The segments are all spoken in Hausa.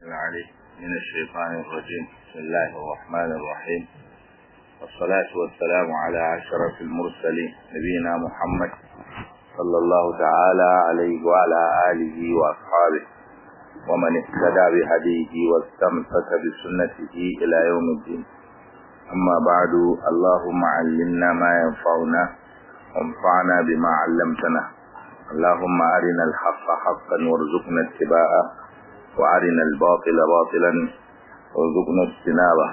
العليم من الشيطان الرجيم بسم الله الرحمن الرحيم والصلاة والسلام على أشرف المرسلين نبينا محمد صلى الله تعالى عليه وعلى آله وأصحابه ومن اهتدى بهديه واستمسك بسنته إلى يوم الدين أما بعد اللهم علمنا ما ينفعنا وانفعنا بما علمتنا اللهم أرنا الحق حقا وارزقنا اتباعه وأرنا الباطل باطلا وارزقنا اجتنابه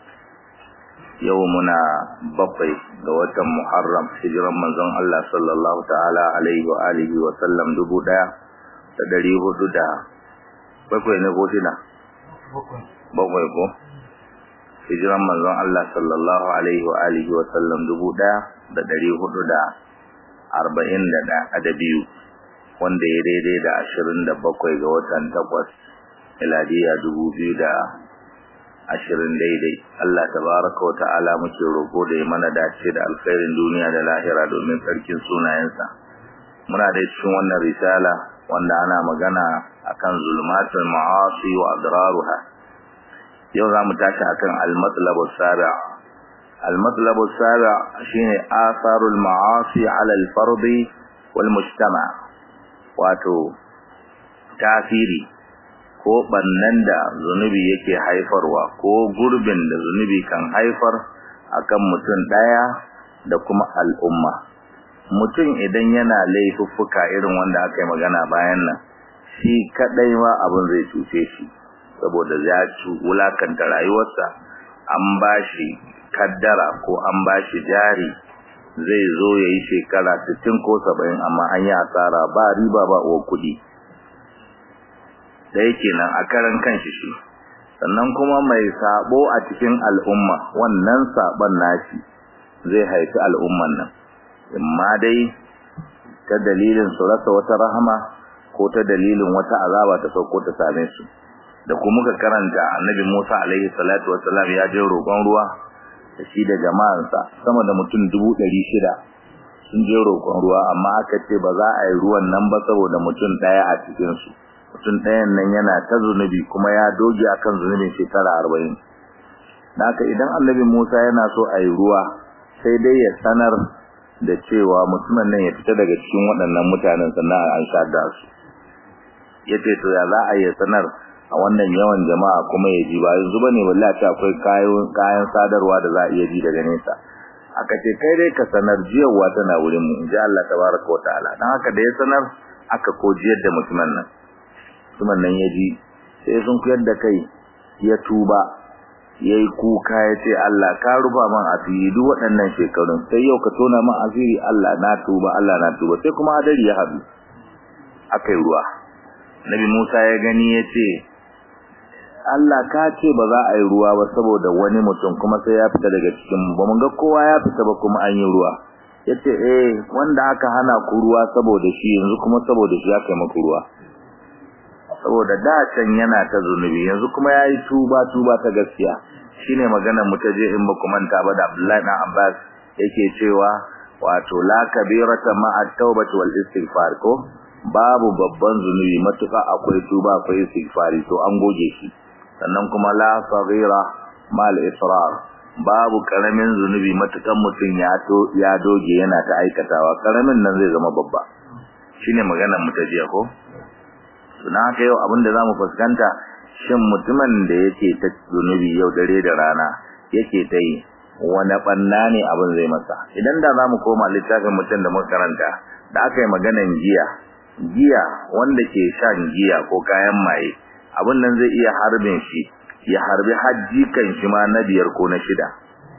يومنا بقي دوة محرم hijiran manzon Allah sallallahu ta'ala alaihi wa alihi wa sallam dubu daya da dari hudu da bakwai ne ko shida bakwai ko hijiran manzon Allah sallallahu alaihi wa alihi wa sallam dubu daya da dari hudu da arba'in da da biyu wanda ya daidai da ashirin da bakwai ga watan takwas miladiya dubu biyu da ashirin daidai Allah tabaraka wa ta'ala muke roƙo da ya mana dace da alkhairin duniya da lahira domin sarkin sunayensa muna da cikin wannan risala wanda ana magana akan zulmatul ma'asi wa adraruha yau za mu tashi akan al-matlab as-sabi' al-matlab as-sabi' shine atharul ma'asi 'ala al-fard wal mujtama' wato tasiri ko bannan da zunubi yake haifarwa ko gurbin da zunubi kan haifar akan mutum daya da kuma al'umma mutum idan yana laifuffuka irin wanda aka yi magana bayan nan shi kadai ma abin zai cuce shi saboda ya ci wulakanta rayuwarsa an bashi kaddara ko an bashi jari zai zo ya yi shekara 60 ko 70 amma an yi asara ba riba ba uwa kuɗi da yake nan a karan kanshi shi sannan kuma mai sabo a cikin al'umma wannan sabon nashi zai haifi al'umman nan amma dai ta dalilin su rasa wata rahama ko ta dalilin wata azaba ta sauko ta same su da kuma muka karanta annabi Musa alaihi salatu wassalam ya je roƙon ruwa da shi da jama'ansa sama da mutum dubu ɗari shida sun je roƙon ruwa amma aka ce ba za a yi ruwan nan ba saboda mutum ɗaya a cikinsu mutum ɗayan nan yana ta zunubi kuma ya doge akan zunubin shekara arba'in haka idan annabi musa yana so a yi ruwa sai dai ya sanar da cewa mutumin nan ya fita daga cikin waɗannan mutanen sannan an sha da su ya ce to ya za a yi sanar a wannan yawan jama'a kuma ya ji ba yanzu bane wallahi ta akwai kayan sadarwa da za a iya ji daga nesa aka ce kai dai ka sanar jiyarwa tana wurin mu inji Allah tabaraka wa ta'ala dan haka da ya sanar aka ko jiyar da mutumin nan mutumin nan ya ji sai sun kuyar da kai ya tuba yayi kuka ya ce Allah ka rufa man asiri duk waɗannan shekarun sai yau ka tona man asiri Allah na tuba Allah na tuba sai kuma hadari ya haɗu akai ruwa Nabi Musa ya gani ya ce Allah ka ce ba za a yi ruwa ba saboda wani mutum kuma sai ya fita daga cikin ba mun ga kowa ya fita ba kuma an yi ruwa yace eh wanda aka hana ku ruwa saboda shi yanzu kuma saboda shi aka yi muku ruwa saboda da can yana ta zunubi yanzu kuma yayi tuba tuba ta gaskiya shine magana mu ta je in ba ku manta ba da Abdullahi dan Abbas yake cewa wato la kabirata ma at-taubati wal istighfar ko babu babban zunubi matuka akwai tuba akwai istighfari to an goge shi sannan kuma la saghira mal israr babu karamin zunubi matukan mutun ya to ya doge yana ta aikatawa karamin nan zai zama babba shine maganar mu ta jiya ko suna haka yau abinda zamu fuskanta shin mutumin da yake ta zunubi yau dare da rana yake ta yi wani banna ne abin zai masa idan da zamu koma littafin mutum da muka karanta da aka yi maganan giya giya wanda ke shan giya ko kayan maye abin nan zai iya harbin shi ya harbi hajji kan shi ma na biyar ko na shida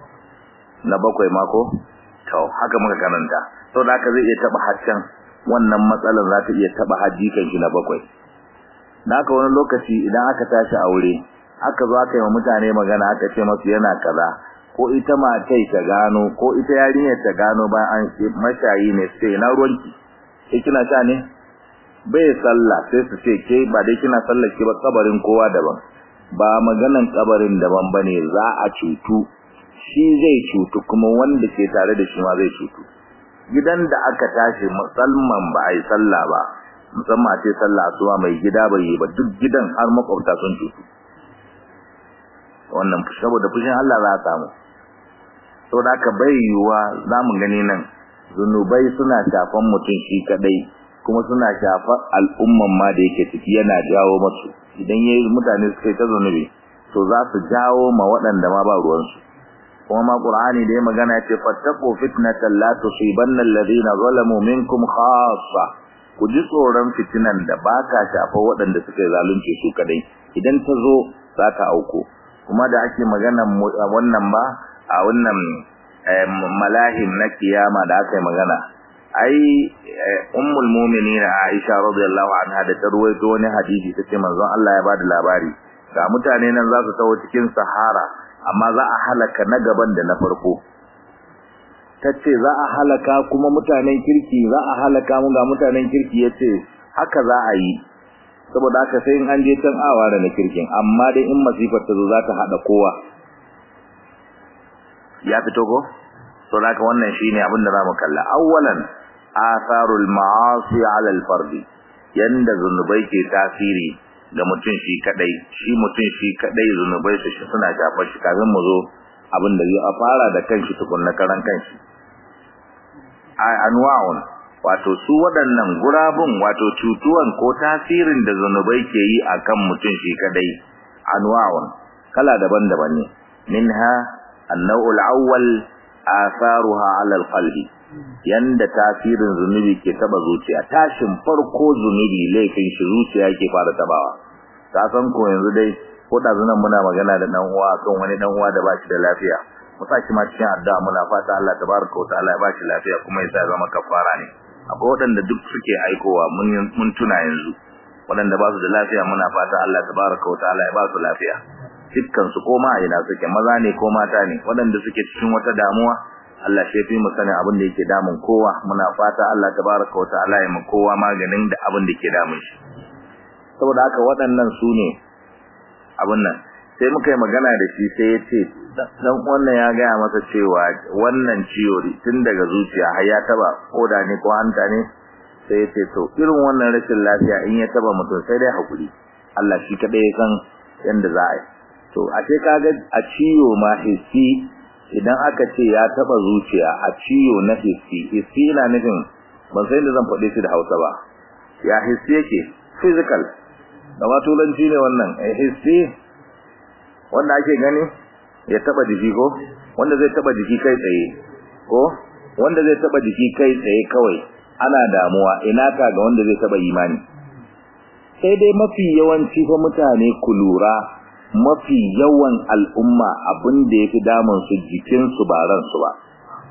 na bakwai mako to haka muka karanta to da haka zai iya taba haccan wannan matsalar za ta iya taba hajji kan shi na bakwai naka wani lokaci idan aka tashi aure aka zo aka yi wa mutane magana aka ce masu yana kaza ko ita matai ta gano ko ita yarinyar ta gano bayan an mashayi ne sai na ruwanki sai kina sha ne bai sallah sai su ce ke ba dai kina sallar ki ba kabarin kowa daban ba maganan kabarin daban bane za a cutu shi zai cutu kuma wanda ke tare da shi ma zai cutu gidan da aka tashi musamman ba a yi sallah ba musamman a ce sallah asuba mai gida bai yi ba duk gidan har makwabta sun cutu wannan saboda fushin Allah za a samu saboda haka bai yiwuwa za mu gani nan zunubai suna shafan mutum shi kadai kuma suna shafar al'umman ma da yake ciki yana jawo masu idan yayi mutane suka yi ta zunubi to za su jawo ma waɗanda ma ba ruwansu kuma ma qur'ani da ya magana ya ce fattaqu fitnatan la tusibanna alladhina zalamu minkum khassa ku ji tsoron fitinan da ba ka shafa waɗanda suka yi zalunci su kadai idan ta zo za ta auko kuma da ake magana wannan ba a wannan malahim na kiyama da aka yi magana ai ummul mu'minin Aisha radiyallahu anha da ta ruwaito wani hadisi tace manzon Allah ya bada labari ga mutane nan za su tawo cikin sahara amma za a halaka na gaban da na farko tace za a halaka kuma mutanen kirki za a halaka mu ga mutanen kirki yace haka za a yi saboda haka sai in an je can awa da na kirkin amma dai in masifar ta zo za ta hada kowa ya fito ko to haka wannan shine abin da zamu kalla awwalan atharul ma'asi 'ala al-fard yanda zunubai ke tasiri ga mutum shi kadai shi mutum shi kadai zunubai su shi suna shafar shi kafin mu zo abin da zai fara da kanshi tukunna karan kanshi ai anwa'un wato su waɗannan gurabun wato cutuwan ko tasirin da zunubai ke yi akan mutum shi kadai anwa'un kala daban-daban ne minha an-naw'ul awwal atharuha 'ala al-qalbi yanda tasirin zunubi ke taba zuciya tashin farko zunubi laifin shi zuciya yake fara tabawa ka san ko yanzu dai ko da zunan muna magana da dan uwa kan wani dan uwa da ba shi da lafiya mu saki ma cikin addu'a muna fata Allah tabaraka wa ta'ala ya ba shi lafiya kuma ya sa zama kafara ne akwai waɗanda duk suke aikowa mun mun tuna yanzu waɗanda ba su da lafiya muna fata Allah tabaraka wa ta'ala ya ba su lafiya dukkan su ko ma ina suke maza ne ko mata ne waɗanda suke cikin wata damuwa Allah shi fi mu sanin abin da yake damun kowa muna fata Allah tabaraka wa ta'ala ya mu kowa maganin da abin da yake damun shi saboda haka waɗannan su ne abin nan sai muka yi magana da shi sai ya ce dan wannan ya gaya masa cewa wannan ciwo tun daga zuciya har ya taba koda ne ko hanta ne sai ya ce to irin wannan rashin lafiya in ya taba mutum sai dai hakuri Allah shi kadai ya san yanda za a yi to a ce kaga a ciwo ma hissi idan aka ce ya taba zuciya a ciwo na hissi hissi ina nufin ban san da zan faɗe shi da Hausa ba ya hissi yake physical da ma turanci ne wannan eh hissi wanda ake gani ya taba jiki ko wanda zai taba jiki kai tsaye ko wanda zai taba jiki kai tsaye kawai ana damuwa ina ka ga wanda zai taba imani sai dai mafi yawanci fa mutane ku lura mafi yawan al'umma abin da yafi damun su jikin su ba ran su ba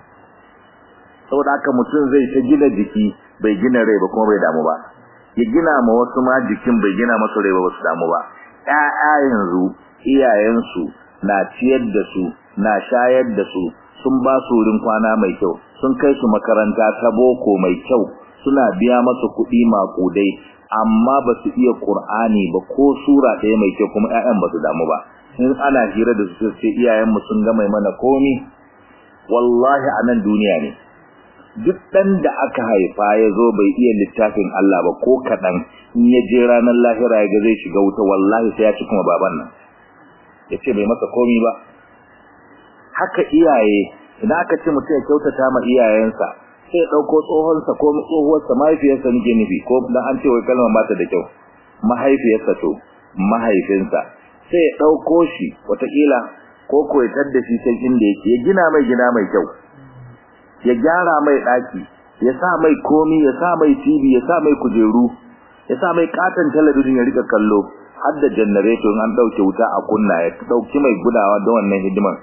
saboda haka mutum zai ta gina jiki bai gina rai ba kuma bai damu ba ya gina ma wasu ma jikin bai gina masu rai ba su damu ba ƴaƴa yanzu iyayensu na ciyar da su na shayar da su sun ba su wurin kwana mai kyau sun kai su makaranta ta boko mai kyau suna biya masu kuɗi maƙudai amma ba su iya ƙur'ani ba ko sura ɗaya mai kyau kuma ƴaƴan ba su damu ba in ana hira da su sai iyayenmu sun ga mai mana komi wallahi a nan duniya ne duk ɗan da aka haifa ya zo bai iya littafin Allah ba ko kaɗan in ya je ranar lahira ya ga zai shiga wuta wallahi sai ya ci kuma baban nan ya ce bai masa komi ba haka iyaye idan aka ce mutum ya kyautata ma iyayensa sai ya ɗauko tsohonsa ko tsohuwarsa mahaifiyarsa nake nufi ko dan an ce wai kalmar ba ta da kyau mahaifiyarsa to mahaifinsa sai ya ɗauko shi wataƙila ko ko ya tadda shi can inda yake ya gina mai gida mai kyau ya gyara mai ɗaki ya sa mai komi ya sa mai tv ya sa mai kujeru ya sa mai katon talabijin ya rika kallo har da janareto an dauke wuta a kunna ya dauki mai gudawa da wannan hidiman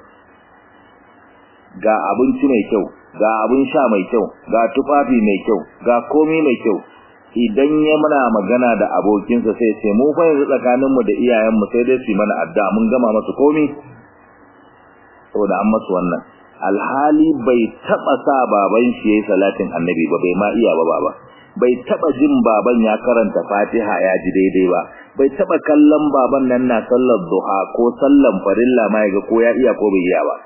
ga abinci mai kyau ga abin sha mai kyau ga tufafi mai kyau ga komai mai kyau idan ya muna magana da abokinsa sai ce mu fa yanzu tsakanin mu da iyayen mu sai dai su mana addu'a mun gama masu komai saboda an masu wannan alhali bai taba sa baban shi yayin salatin annabi ba bai ma iya ba baba bai taba jin baban ya karanta Fatiha ya ji daidai ba bai taba kallon baban nan na sallar duha ko sallan farilla ma yaga ko ya iya ko bai iya ba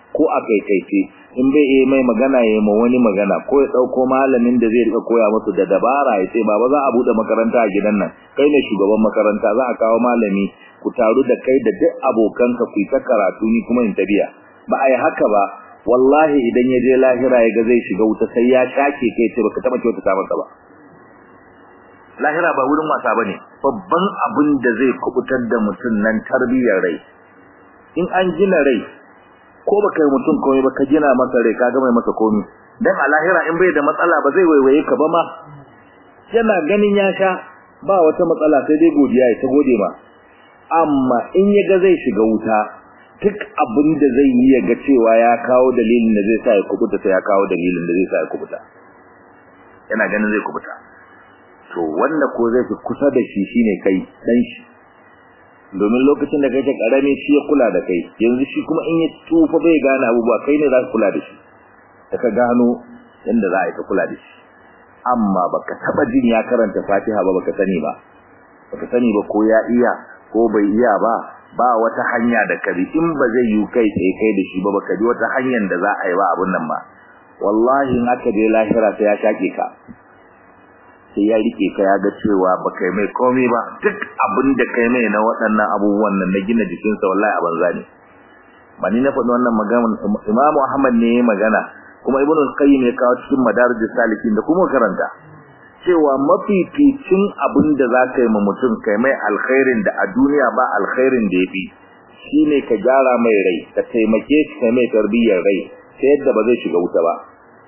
ko a kaikaice in bai iya mai magana ya ma wani magana ko ya dauko malamin da zai rika koya musu da dabara ya ce baba za a bude makaranta a gidan nan kai ne shugaban makaranta za a kawo malami ku taru da kai da duk abokanka ku ta karatu ni kuma in tabiya ba a yi haka ba wallahi idan ya je lahira ya ga zai shiga wuta sai ya shake kai ce baka taba kyautata masa ba lahira ba wurin wasa bane babban abin da zai kubutar da mutum nan tarbiyyar rai in an gina rai ko baka yi mutum komai ba ka gina masa rai ka ga mai masa komai dan a lahira in bai da matsala ba zai waiwaye ka ba ma yana ganin ya sha ba wata matsala sai dai godiya ya ta gode ma amma in ya ga zai shiga wuta duk abin da zai yi ya ga cewa ya kawo dalilin da zai sa ya kubuta sai ya kawo dalilin da zai sa ya kubuta yana ganin zai kubuta to wanda ko zai fi kusa da shi shine kai dan shi domin lokacin da kake karami shi ya kula da kai yanzu shi kuma in ya tufa bai gane abubuwa kai ne za ka kula da shi da ka gano yanda za a yi ka kula da shi amma baka taba jin ya karanta Fatiha ba baka sani ba baka sani ba ko ya iya ko bai iya ba ba wata hanya da kari in ba zai yi kai sai kai da shi ba baka ji wata hanyar da za a yi ba abun nan ba wallahi in aka je lahira sai ya shake ka sai ya rike ka ya ga cewa ba kai mai komai ba duk abin da kai mai na waɗannan abubuwan nan na gina jikinsa wallahi a banza ne ba ni na faɗi wannan magana Imam Ahmad ne ya magana kuma Ibn al-Qayyim ya kawo cikin Madarij salikin da kuma karanta cewa mafificin abin da za ka yi ma mutum kai mai alkhairin da a duniya ba alkhairin da yafi shine ka gyara mai rai ka taimake shi kai mai tarbiyyar rai ta yadda ba zai shiga wuta ba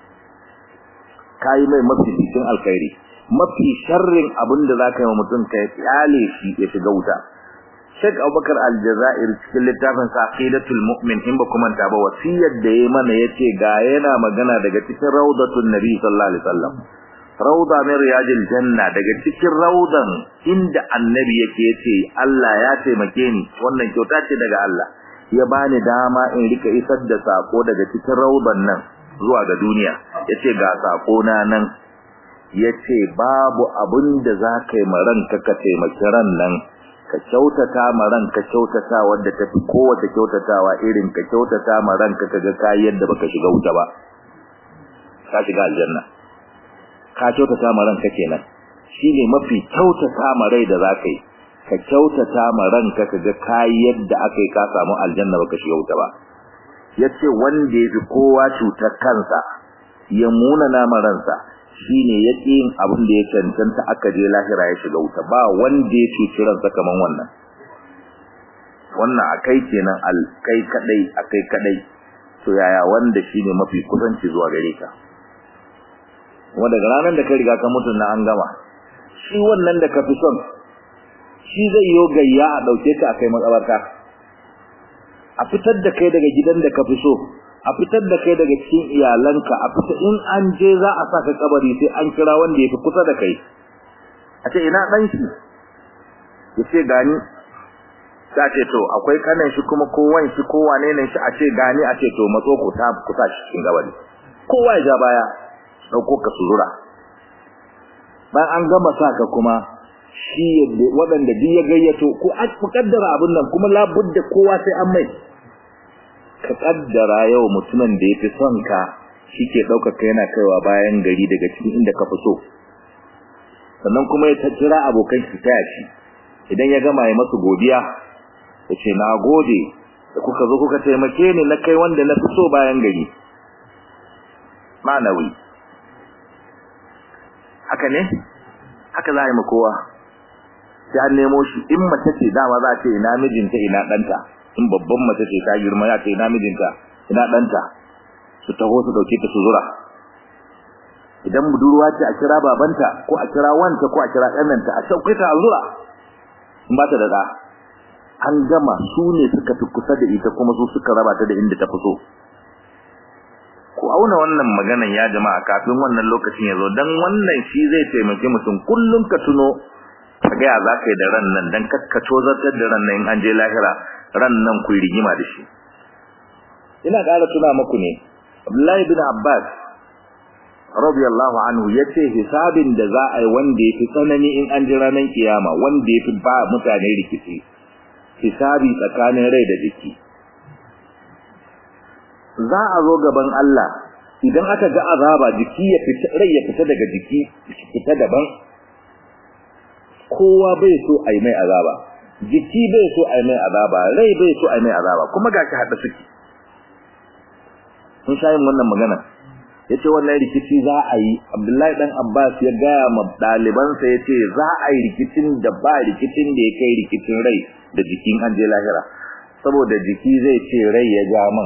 kai mai mafificin alkhairi mafi sharrin abin da zaka yi wa mutum kai kyale shi ya shiga wuta Sheikh Abubakar Al-Jazair cikin littafin Saqidatul Mu'min in ba kuma ta ba wasiyar da yayi mana yace ga yana magana daga cikin Rawdatun Nabi sallallahu alaihi wasallam Rawda min riyadil janna daga cikin rawdan inda annabi yake yace Allah ya taimake ni wannan kyauta ce daga Allah ya bani dama in rika isar da sako daga cikin rawdan nan zuwa ga duniya yace ga sako na nan yace babu abin da za ka yi maranka ka taimaki ran nan ka kyautata ma ranka kyautata wanda tafi kowace kyautatawa irin ka kyautata ma ranka kaga kai yadda baka shiga wuta ba ka shiga aljanna ka kyautata ma ranka kenan shine mafi kyautata ma rai da za ka yi ka kyautata ma ranka kaga kai yadda akai ka samu aljanna baka shiga wuta ba yace wanda yafi kowa cutar kansa ya muna nama ransa shine yake yin abin da ya cancanta aka je lahira ya shiga wuta ba wanda ya cuci ransa kaman wannan wannan akai kenan al kai kadai akai kadai to yaya wanda shine mafi kusanci zuwa gare ka wanda daga ranar da ka riga ka mutu na an gama shi wannan da ka fi son shi zai yo gayya a dauke ka akai makabarta a fitar da kai daga gidan da ka fi so a fitar da kai daga cikin iyalanka a fita in an je za a saka kabari sai an kira wanda yafi kusa da kai a ce ina dan shi yace gani ta ce to akwai kanan shi kuma ko wan shi ko wane ne shi a ce gani a ce to matso ku ta kusa shi cikin kabari kowa ya ja baya dauko ka surura bayan an gama saka kuma shi waɗanda duk ya gayyato ko a mukaddara abin nan kuma labudda kowa sai an mai ka kaddara yau mutumin da yafi son ka shike daukar ka yana kaiwa bayan gari daga cikin inda ka fito sannan kuma ya tattira abokan shi taya shi idan ya gama ya masu godiya yace na gode da kuka zo kuka taimake ni na kai wanda na fito bayan gari ma'anawi haka ne haka za a yi ma kowa sai an nemo shi in mace ce dama za a ce ina mijinta ina ɗanta in babban mace ce ta girma ya ce ina mijinta ina danta su taho su dauke ta su zura idan budurwa ce a kira babanta ko a kira wanta ko a kira ɗananta a sauke ta a zura in ba ta da da an gama su ne suka fi kusa da ita kuma su suka raba ta da inda ta fito ku auna wannan maganan ya jama'a kafin wannan lokacin ya zo dan wannan shi zai taimake mutum kullum ka tuno ka ga za ka yi da ran nan dan kakkato zartar da ran nan in an je lahira ran nan ku rigima da shi ina ƙara tuna muku ne Abdullahi bin Abbas radiyallahu anhu yace hisabin da za a yi wanda yafi tsanani in an ji ranar kiyama wanda yafi ba mutane rikici hisabi tsakanin rai da jiki za a zo gaban Allah idan aka ga azaba jiki ya fita rai ya fita daga jiki fita daban kowa bai so a yi mai azaba jiki bai so a yi mai azaba rai bai so a yi mai azaba kuma ga shi haɗa suke sun sha yin wannan magana ya ce wannan rikici za a yi abdullahi ɗan abbas ya gaya ma ɗalibansa ya ce za a yi rikicin da ba rikicin da ya kai rikicin rai da jikin an je lahira saboda jiki zai ce rai ya ja man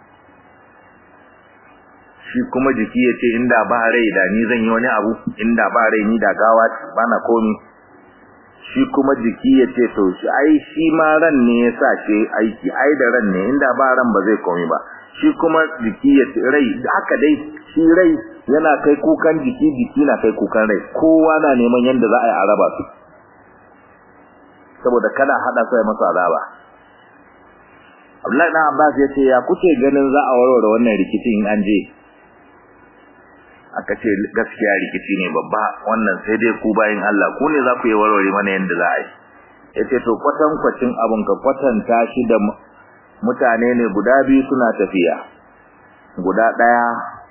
shi kuma jiki ya ce inda ba rai da ni zan yi wani abu inda ba rai ni da gawa ba na komi shi kuma jiki ya ce to shi ai shi ma ran ne ya sa shi aiki ai da ran ne inda ba ran ba zai komi ba shi kuma jiki ya ce rai haka dai shi rai yana kai kukan jiki jiki na kai kukan rai kowa na neman yadda za a yi a raba su saboda kada hada sai masa azaba Abdullahi dan Abbas ya ce ya kuke ganin za a warware wannan rikicin in an je aka ce gaskiya rikici ne babba wannan sai dai ku bayin Allah ku ne za ku yi warware mana yanda za a yi yace to kwatan kwacin abun ka kwatanta shi da mutane ne guda biyu suna tafiya guda daya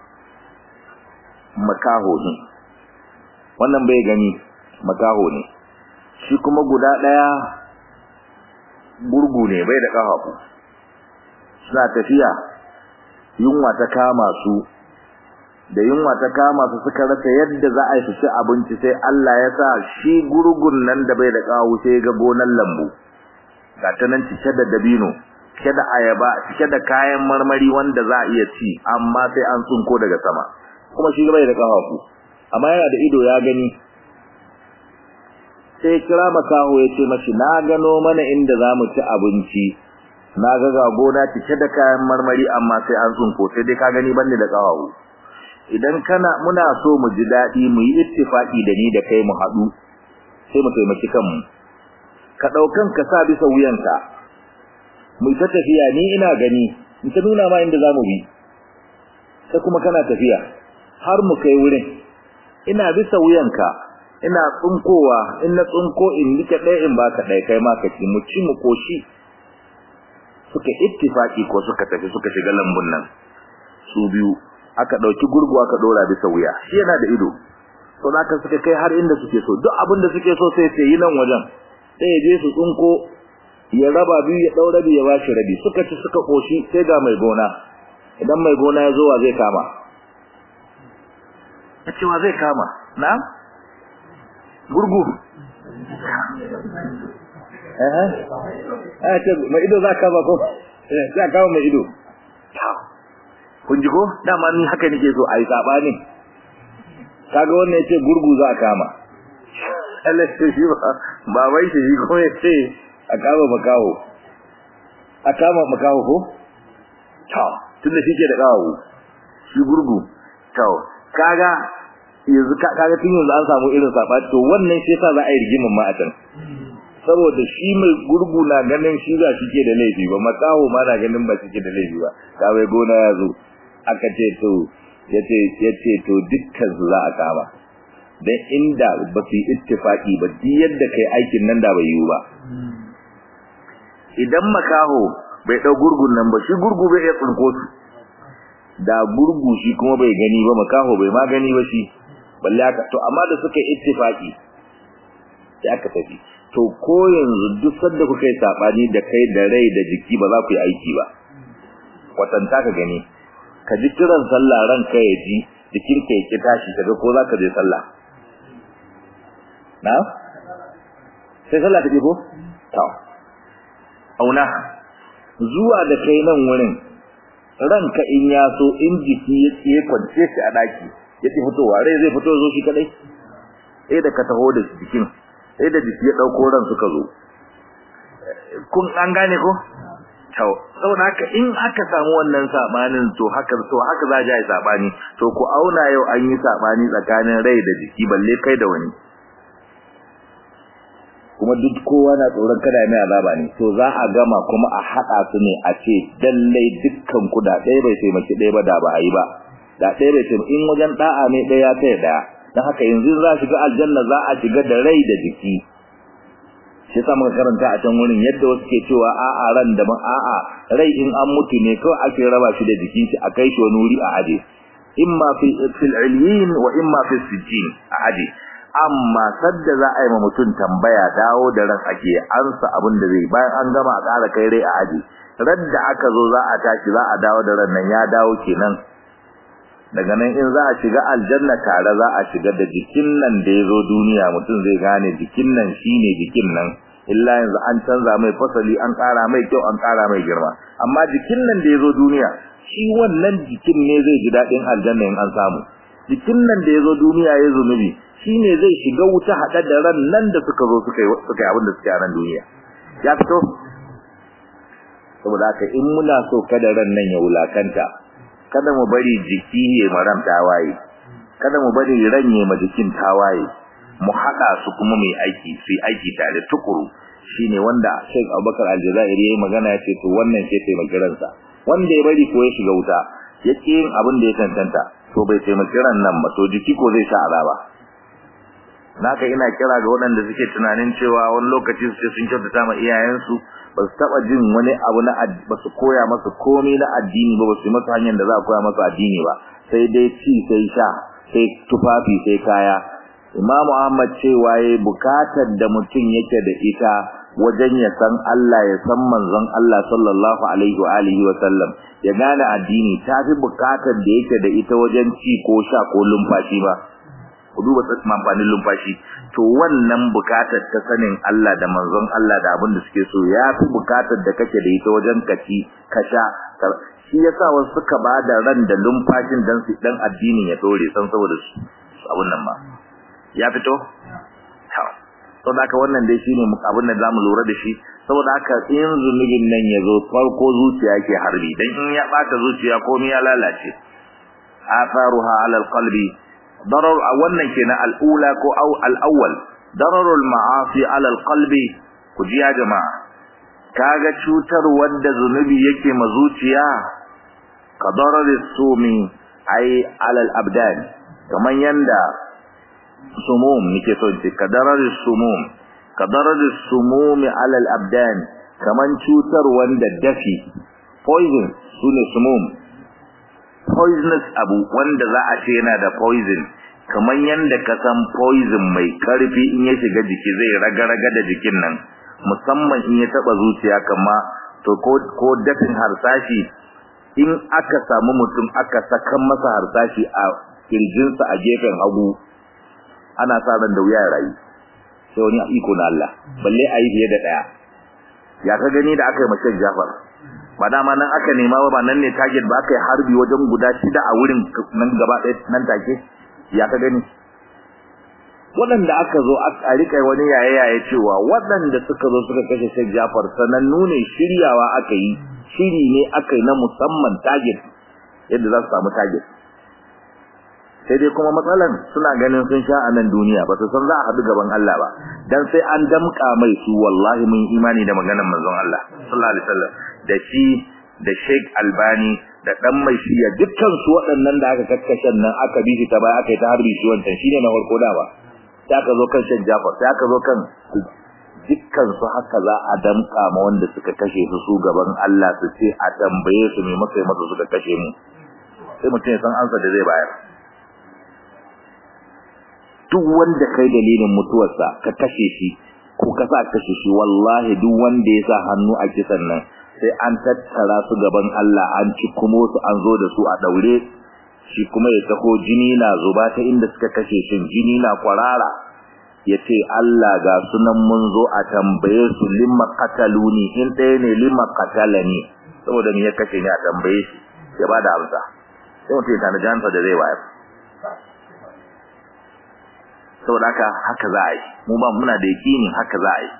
makaho ne wannan bai gani makaho ne shi kuma guda daya gurgu ne bai da kafafu suna tafiya yunwa ta kama su da yunwa ta kama su suka rasa yadda za a yi su ci abinci sai Allah ya sa shi gurgun nan da bai da kawo sai ga gonan lambu ga ta nan cike da dabino cike da ayaba cike da kayan marmari wanda za a iya ci amma sai an tsunko daga sama kuma shi bai da kafafu amma yana da ido ya gani sai kira makaho ya ce mashi na gano mana inda za mu ci abinci na ga ga gona cike da kayan marmari amma sai an tsunko sai dai ka gani banda da kafafu idan kana muna so mu ji dadi mu yi ittifaki da ni da kai mu hadu sai mu taimaki kanmu ka daukan ka sa bisa wuyanka mu ta tafiya ni ina gani in ta nuna ma inda zamu bi sai kuma kana tafiya har mu kai wurin ina bisa wuyanka ina tsunkowa in na tsunko in nika ɗaya in baka ɗaya kai ma ka ci mu ci mu koshi suka ittifaki ko suka tafi suka shiga lambun nan su biyu aka dauki gurgu aka dora bisa wuya shi yana da ido to zaka suka kai har inda suke so duk abin da suke so sai sai yi nan wajen sai ya je su tsunko ya raba biyu ya daura biyu ya bashi rabi suka ci suka koshi sai ga mai gona idan mai gona ya zo wa zai kama yace wa zai kama na gurgu eh eh ce mai ido za ka ba ko eh sai ka mai ido kun ji ko dama ni haka nake so ayi sabani kaga wannan yace gurgu za a kama Allah shi ba babai shi ko yace a kama makaho a kama makaho ko to tunda shike da kawo shi gurgu to kaga yanzu kaga tun yanzu an samu irin sabani to wannan shi yasa za a yi rigimin ma a can saboda shi mai gurgu na ganin shi za shi ke da laifi ba makaho ma na ganin ba shi ke da laifi ba ka bai gona ya zo aka ce to yace yace to dukkan su za a kama dan inda ba su ittifaki ba duk yadda kai aikin nan da bai yiwu ba idan makaho bai dau gurgun nan ba shi gurgu bai iya tsinko su da gurgu shi kuma bai gani ba makaho bai ma gani ba shi balle aka to amma da suka ittifaki sai aka tafi to ko yanzu duk sanda kuka yi sabani da kai da rai da jiki ba za ku yi aiki ba kwatanta ka gani ka ji kiran sallah ranka ya ji jikin ka yake tashi kaga ko za ka je sallah na sai sallah ta ko to auna zuwa da kai nan wurin ranka in ya so in jiki ya tsiye kwance shi a daki ya ci fitowa rai zai fito zo shi kadai sai da ka taho da jikin sai da jiki ya dauko ran suka zo kun an gane ko to saboda haka in aka samu wannan sabanin to haka to haka za a yi sabani to ku auna yau an yi sabani tsakanin rai da jiki balle kai da wani kuma duk kowa na tsoron kada mai azaba ne to za a gama kuma a hada su ne a ce dallai dukkan ku da ɗaya bai taimaki ɗaya ba da ba a yi ba da ɗaya bai taimaki in wajen da'a ne ɗaya ta ɗaya dan haka yanzu za shiga aljanna za a shiga da rai da jiki shi yasa muka karanta a can wurin yadda wasu ke cewa a'a ran da ban a'a rai in an mutu ne kawai ake raba shi da jikin shi a kai shi wani wuri a aje imma fi fil ilyin wa imma fi sijjin a aje amma sadda za a yi ma mutum tambaya dawo da ran ake ansa abin da zai bayan an gama a ƙara kai rai a aje radda aka zo za a tashi za a dawo da ran nan ya dawo kenan daga nan in za a shiga aljanna tare za a shiga da jikin nan da ya zo duniya mutum zai gane jikin nan shine jikin nan illa yanzu an canza mai fasali an ƙara mai kyau an ƙara mai girma amma jikin nan da ya zo duniya shi wannan jikin ne zai ji daɗin aljanna in an samu jikin nan da ya zo duniya ya zunubi shi ne zai shiga wuta haɗe da ran nan da suka zo suka yi abin da suke a nan duniya ya fito saboda haka in muna so kada ran nan ya wulakanta kada mu bari jiki ya maram tawaye kada mu bari ranye ma jikin tawaye mu haɗa su kuma mai aiki su aiki tare tukuru shine wanda Sheikh Abubakar Aljazairi yayi magana yace to wannan ce taimaki ransa wanda ya bari ko ya shiga wuta yake yin abin da ya tantanta to bai taimaki ran nan ba to jiki ko zai sha azaba naka ina kira ga waɗanda suke tunanin cewa wani lokaci su ce sun kyautata ma iyayensu ba su taɓa jin wani abu na ba su koya masa komai na addini ba ba su yi masa hanyar da za a koya masa addini ba sai dai ci sai sha sai tufafi sai kaya imamu ahmad cewa ya bukatar da mutum yake da ita wajen ya san Allah ya san manzon Allah sallallahu alaihi wa alihi wa sallam ya gane addini tafi bukatar da yake da ita wajen ci ko sha ko lumfashi ba ku duba tsakin amfanin lumfashi to wannan bukatar ta sanin Allah da manzon Allah da abin da suke so ya fi bukatar da kake da ita wajen kaci ka sha shi yasa wasu suka ba da ran da lumfashin dan su dan addinin ya dore san saboda su abun nan ma ya fito saboda haka wannan dai shine abin da zamu lura da shi saboda haka in zunubin nan ya zo farko zuciya yake harbi dan in ya bata zuciya komai ya lalace atharuha ala alqalbi darar wannan kenan al'ula ko au al'awwal dararul ma'asi ala alqalbi ku ji ya jama'a kaga cutar wanda zunubi yake ma zuciya ka dararis sumi ai ala al-abdan kaman yanda sumum nake so ce ka dararis sumum ka dararis sumumi ala al-abdan kaman cutar wanda dafi poison sune sumum poisonous abu wanda za a ce yana da poison kamar yanda ka san poison mai karfi in ya shiga jiki zai raga-raga da jikin nan musamman in ya taba zuciya kama to ko ko dafin harsashi in aka samu mutum aka saka masa harsashi a kirjinsa a gefen hagu ana sa ran da wuya ya rayu sai wani iko na Allah balle a yi fiye da daya ya ka gani da aka yi mace Jafar ba dama nan aka nema ba nan ne target ba aka yi harbi wajen guda shida a wurin nan gaba ɗaya nan take ya ka gani waɗanda aka zo a rika wani yaye yaye cewa waɗanda suka zo suka kashe Sheikh Jafar sanannu ne shiryawa aka yi shiri ne aka yi na musamman target yadda za su samu target sai dai kuma matsalan suna ganin sun sha a nan duniya ba su san za a haɗu gaban Allah ba dan sai an damƙa mai su wallahi mun imani da maganar manzon Allah sallallahu alaihi wasallam da shi da Sheikh Albani da dan mai shiya dukkan su waɗannan da aka kakkashe nan aka bi shi ta baya aka yi ta harbi shi wancan shine na farko da ba sai aka zo kan Sheikh Jafar sai aka zo kan dukkan su haka za a damƙa ma wanda suka kashe su su gaban Allah su ce a tambaye su me maka masa suka kashe mu sai mutum ya san ansa da zai bayar duk wanda kai dalilin mutuwarsa ka kashe shi ko ka sa kashe shi wallahi duk wanda ya sa hannu a kisan nan sai an tattara su gaban Allah an ci kuma su an zo da su a daure shi kuma ya taho jini na zuba ta inda suka kashe shi jini na kwarara yace Allah ga sunan mun zo a tambaye su limma qataluni in ɗaya ne limma qatalani saboda me ya kashe ni a tambaye shi ya bada amsa sai mutum ya tana jansa da zai bayar saboda haka haka za a yi mu ba muna da yakinin haka za a yi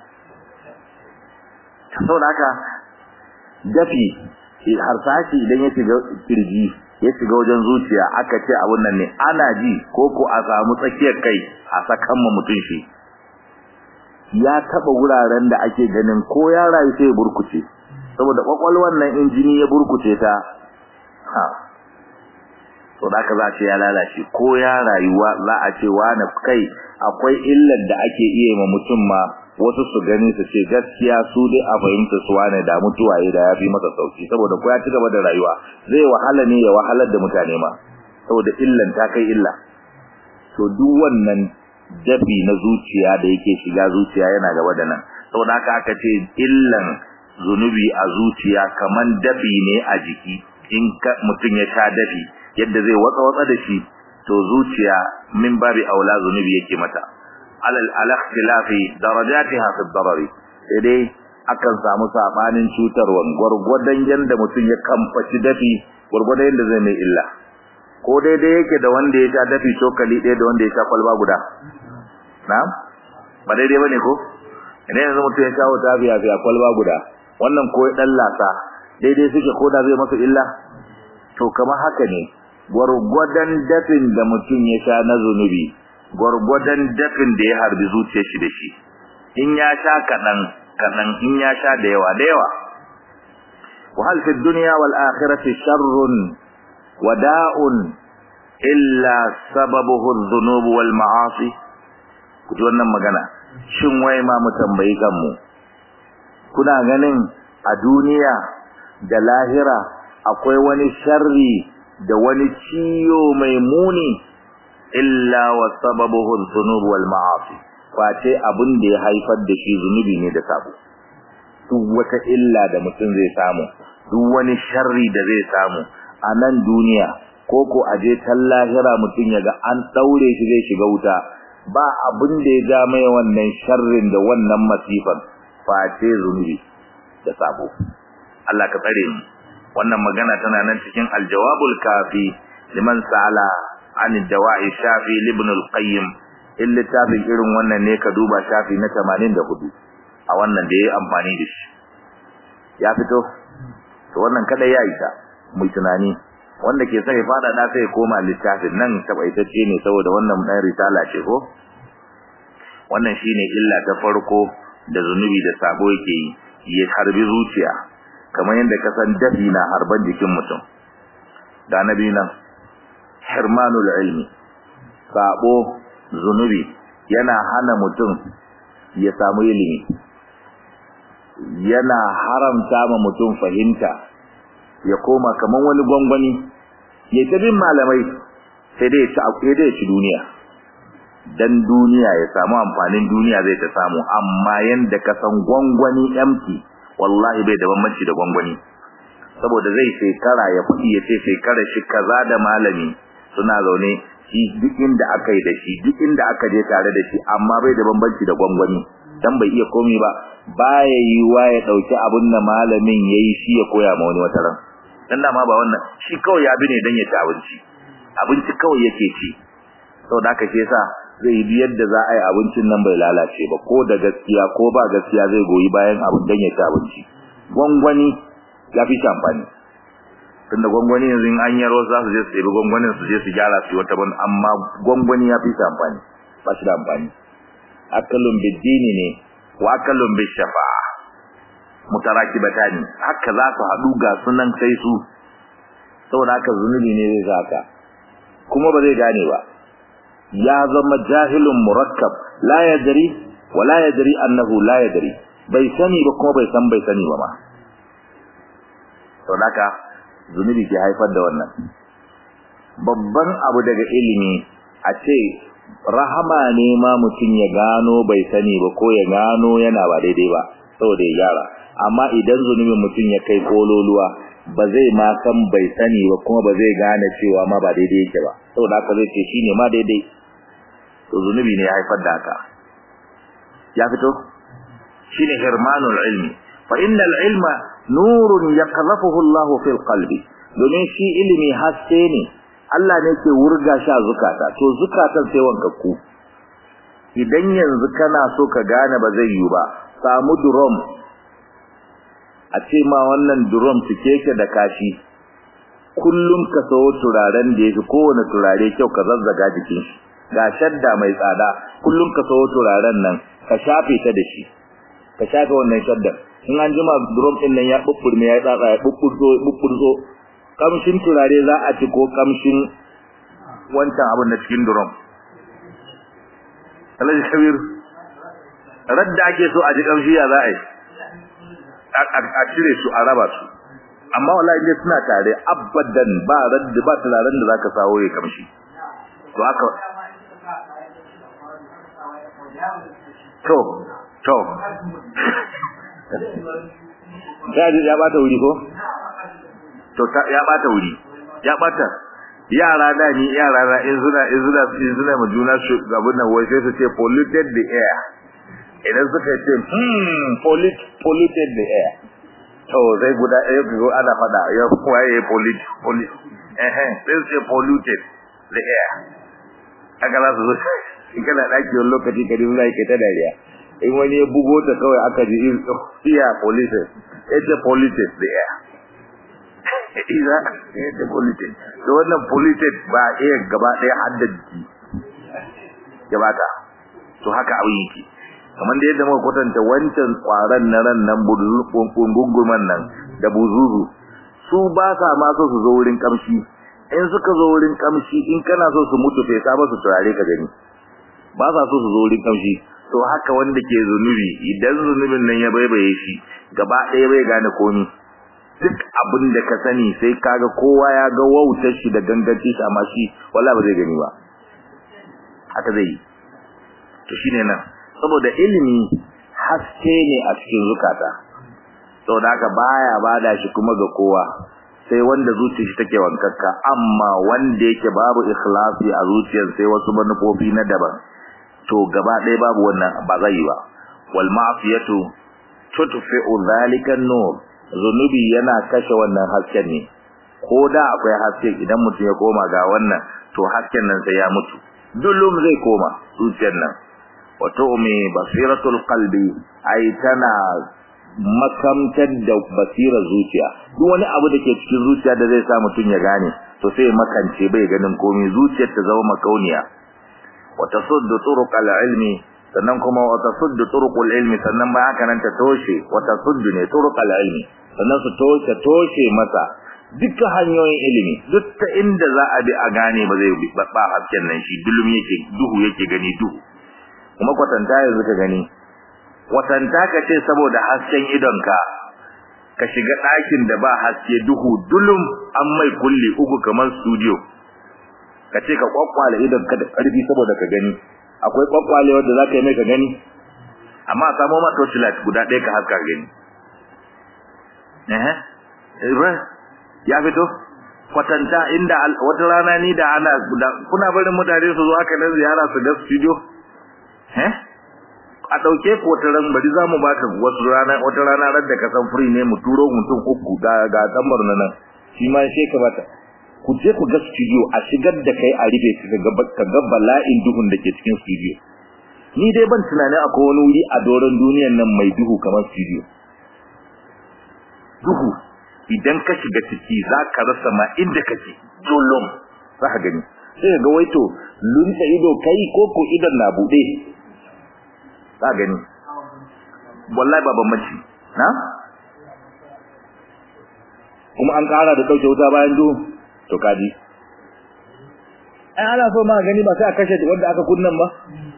saboda haka dafi harsashi idan ya shiga kirji ya shiga wajen zuciya aka ce abun nan ne ana ji ko ko a samu tsakiyar kai a sakan ma mutum shi ya taba wuraren da ake ganin ko ya rayu sai ya burkuce saboda kwakwalwar nan injini ya burkuce ta ha to da za a ce ya lalace ko ya rayuwa za a ce wani kai akwai illar da ake iya ma mutum ma wasu su gani su ce gaskiya su dai a fahimta su wane da mutuwaye da ya fi masa sauki saboda ko ya ci gaba da rayuwa zai wahala ne ya wahalar da mutane ma saboda illan ta kai illa to duk wannan dafi na zuciya da yake shiga zuciya yana gaba da nan saboda haka aka ce illan zunubi a zuciya kaman dafi ne a jiki in mutum ya sha dafi yadda zai watsa watsa da shi to zuciya min babi aula zunubi yake mata alal alakhtilafi darajatiha fi darari sai dai akan samu sabanin cutarwan gurgurdan yanda mutum ya kamfaci dafi gurgurdan yanda zai mai illa ko daidai yake da wanda ya sha dafi cokali ɗaya da wanda ya sha kwalba guda na'am ba daidai bane ko idan yanzu mutum ya sha wata biya biya kwalba guda wannan ko dan lasa daidai suke ko da zai masa illa to kamar haka ne gwargwadon dafin da mutum ya sha na zunubi gwargwadon dafin da ya harbi zuciyar shi da shi in ya sha kaɗan kaɗan in ya sha da yawa da yawa wa hal fi dunya wal akhirati sharrun wa da'un illa sababuhu adh-dhunub wal ma'asi kuji wannan magana shin wai ma mu tambayi kanmu kuna ganin a duniya da lahira akwai wani sharri da wani ciyo mai muni illa wa sababuhu dhunub wal ma'asi face abin da ya haifar da shi zunubi ne da sabo duk wata illa da mutum zai samu duk wani sharri da zai samu a nan duniya ko ko aje tan lahira mutum ya ga an daure shi zai shiga wuta ba abin da ya ja mai wannan sharrin da wannan masifan face zunubi da sabo Allah ka tsare mu wannan magana tana nan cikin aljawabul kafi liman sa'ala an dawa'i shafi ibn al-qayyim in littafin irin wannan ne ka duba shafi na 84 a wannan da yayi amfani da shi ya fito to wannan kada ya isa mu tunani wanda ke sai fada da sai koma littafin nan tabaitacce ne saboda wannan dan risala ce ko wannan shine illa ta farko da zunubi da sabo yake yi ya harbi zuciya kamar yadda ka san dafi na harban jikin mutum da nabi nan hirmanul ilmi sabo zunubi yana hana mutum ya samu ilimi yana haramta ma mutum fahimta ya koma kaman wani gwangwani ya ta bin malamai sai dai ya ci akwai da ya ci duniya dan duniya ya samu amfanin duniya zai ta samu amma yanda ka san gwangwani empty wallahi bai da bambanci da gwangwani saboda zai shekara ya fudi ya ce shekara shi kaza da malami suna zaune shi duk inda aka yi da shi duk inda aka je tare da shi amma bai da bambanci da gwangwani dan bai iya komai ba baya yi wa ya dauki abin da malamin yayi shi ya koya ma wani wata ran dan dama ba wannan shi kawai ya bi ne dan ya ci abinci abinci kawai yake ci saboda haka shi yasa zai bi yadda za a yi abincin nan bai lalace ba ko da gaskiya ko ba gaskiya zai goyi bayan abin dan ya ci abinci gwangwani ya fi shi amfani tunda gwangwani yanzu in an yaro za su je su ɗebi gwangwanin su je su gyara su wata ban amma gwangwani ya fi shi amfani ba shi da amfani akalun biddini ne wa akalun bishafa'a mutarakibatani haka za su haɗu ga sunan sai su saboda haka zunubi ne zai saka kuma ba zai gane ba ya zama jahilun murakkab la yadri wa la yadri annahu la yadri bai sani ba kuma bai san bai sani ba ma saboda haka zunubi ke haifar da wannan babban abu daga ilimi a ce rahama ne ma mutum ya gano bai sani ba ko ya gano yana ba daidai ba saboda ya gyara amma idan zunubin mutum ya kai kololuwa ba zai ma san bai sani ba kuma ba zai gane cewa ma ba daidai yake ba saboda haka zai ce shine ma daidai to zunubi ne ya haifar da haka ya fito shine hirmanul ilmi fa innal ilma nurun yaqdhafuhu Allah fil qalbi domin shi ilimi haske ne Allah ne ke wurga shi a zukata to zukatan sai wankakku idan yanzu kana so ka gane ba zai yi ba samu drum a ce ma wannan drum cike yake da kashi kullum ka sawo turaren da yake kowane turare kyau ka zazzaga jikin shi ga shadda mai tsada kullum ka sawo turaren nan ka shafe ta da shi ka shafe wannan shaddar in an jima drum din nan ya bubburme ya tsatsa ya bubburzo bubburzo kamshin turare za a ci ko kamshin wancan abin da cikin drum Alhaji Kabir radda ake so a ji kamshi ya za a yi a cire su a raba su amma wallahi dai suna tare abadan ba radda ba turaren da zaka sawo ya kamshi to haka to to ya ya bata wuri ko to ya bata wuri ya bata yara da ni yara da in suna in suna in suna mu juna su gabun nan wai sai su ce polluted the air idan suka ce hmm pollute polluted the air to sai guda ɗaya go ana fada ya waye pollute pollute eh eh sai su ce polluted the air aka za su zo in kana daki wani lokaci ka dinga yake ta dariya in wani ya bugo ta kawai aka ji in iya police ita polluted the air iza ita polluted to wannan polluted ba iya gaba ɗaya hadda jiki gaba ta to haka abin yake kamar da yadda muka kwatanta wancan kwaran na ran nan gunguman nan da buzuzu su ba sa ma so su zo wurin kamshi in suka zo wurin kamshi in kana so su mutu fesa ba su turare ka gani ba sa so su zo wurin kamshi to haka wanda ke zunubi idan zunubin nan ya baibaye shi gaba ɗaya bai gane komi duk abin da ka sani sai kaga kowa ya ga wautar shi da ganganci shi amma shi wala ba zai gani ba haka zai yi to shine nan saboda ilimi haske ne a cikin zukata saboda haka baya bada shi kuma ga kowa sai wanda zuciyar shi take wankakka amma wanda yake babu ikhlasi a zuciyar sai wasu manufofi na daban to gaba ɗaya babu wannan ba zai yi ba wal ma'siyatu tudfi'u dhalika an-nur zunubi yana kashe wannan hasken ne ko da akwai haske idan mutum ya koma ga wannan to hasken nan sai ya mutu dulum zai koma zuciyar nan wa tu'mi basiratul qalbi ai tana makamtar da basirar zuciya duk wani abu da ke cikin zuciya da zai sa mutum ya gane to sai makance bai ganin komai zuciyar ta zama makauniya wa tasuddu turuqal ilmi sannan kuma wa tasuddu turuqul ilmi sannan ba haka nan ta toshe wa tasuddu ne turuqal ilmi sannan su toshe toshe masa dukkan hanyoyin ilimi duk ta inda za a bi a gane ba zai ba hasken nan shi dulum yake duhu yake gani duhu kuma kwatanta yanzu ka gani kwatanta ka ce saboda hasken idonka ka shiga ɗakin da ba haske duhu dulum an mai kulli uku kamar studio ka ce ka kwakwale idon ka da ƙarfi saboda ka gani akwai kwakwale wanda za ka yi mai ka gani amma samo ma torchlight guda ɗaya ka haska gani eh ya fito kwatanta inda wata rana ni da ana kuna barin mutane su zo haka nan ziyara su ga studio eh a dauke ku wata ran bari zamu baka wasu rana wata rana ran da ka san free ne mu turo mutum uku ga ga tambar nan shi ma sai ka bata ku je ku ga studio a shigar da kai a rufe ka ga ka ga bala'in duhun da ke cikin studio ni dai ban tunanin akwai wani wuri a doron duniyar nan mai duhu kamar studio duhu idan ka shiga ciki za ka rasa ma inda kake dolom za ka gani sai ga waito lunta ido kai ko ko idan na bude za gani wallahi ba bambanci na kuma an kara da dauke wuta bayan duhu to kaji ai ana so ma gani ba sai a kashe wanda aka kunnan ba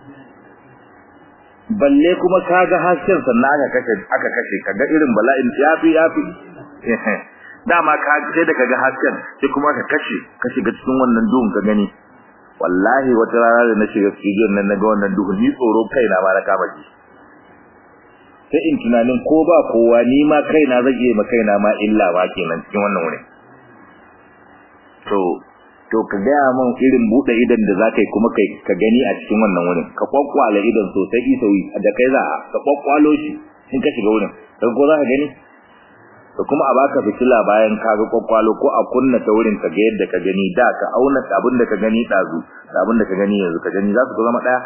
balle kuma kaga hasken sannan aka kashe aka kashe kaga irin bala'in yafi yafi dama ka sai da kaga hasken sai kuma ka kashe ka shiga cikin wannan duhun ka gani wallahi wata rana da na shiga studio nan naga wannan duhun ni tsoro kaina ma na kama ji sai in tunanin ko ba kowa ni ma kaina zan iya ma kaina ma illa ba kenan cikin wannan wurin to to ka ga mun irin bude idan da zaka yi kuma kai ka gani a cikin wannan wurin ka kwakwala idan sosai isawi da kai za ka kwakwalo shi in ka shiga wurin kai ko za ka gani da kuma a baka fitila bayan ka ga kwakwalo ko a kunna ta wurin ka ga yadda ka gani da ka auna abin da ka gani dazu da abin da ka gani yanzu ka gani za su zama daya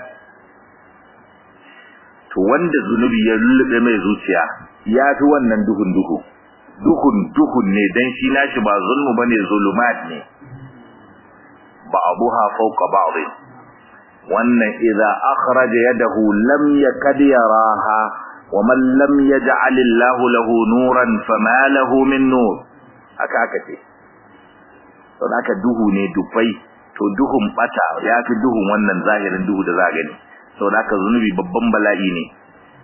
to wanda zunubi ya lullube mai zuciya ya fi wannan duhun duhu duhun duhun ne dan shi nashi ba zulmu bane zulumat ne ba'daha fawqa ba'd wannan idza akhraja yadahu lam yakad yaraha ومن لم يجعل الله له نورا فما له من نور haka aka ce to haka duhu ne dufai to duhun bata yafi duhun wannan zahirin duhu da za gani to haka zunubi babban bala'i ne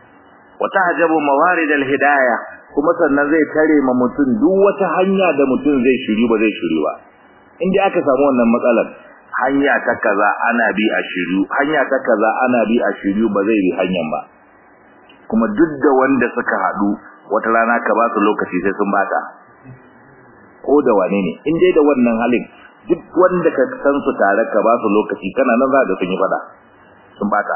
wa tahjabu mawarid al-hidayah kuma sannan zai tare ma mutum duk wata hanya da mutum zai shiri ba zai shiri ba in dai aka samu wannan matsalar hanya ta kaza ana bi a shiru hanya ta kaza ana bi a shiru ba zai bi hanyar ba kuma duk da wanda suka hadu wata rana ka ba su lokaci sai sun bata ko da wane ne in dai da wannan halin duk wanda ka san su tare ka ba su lokaci kana nan za ka sun yi fada sun bata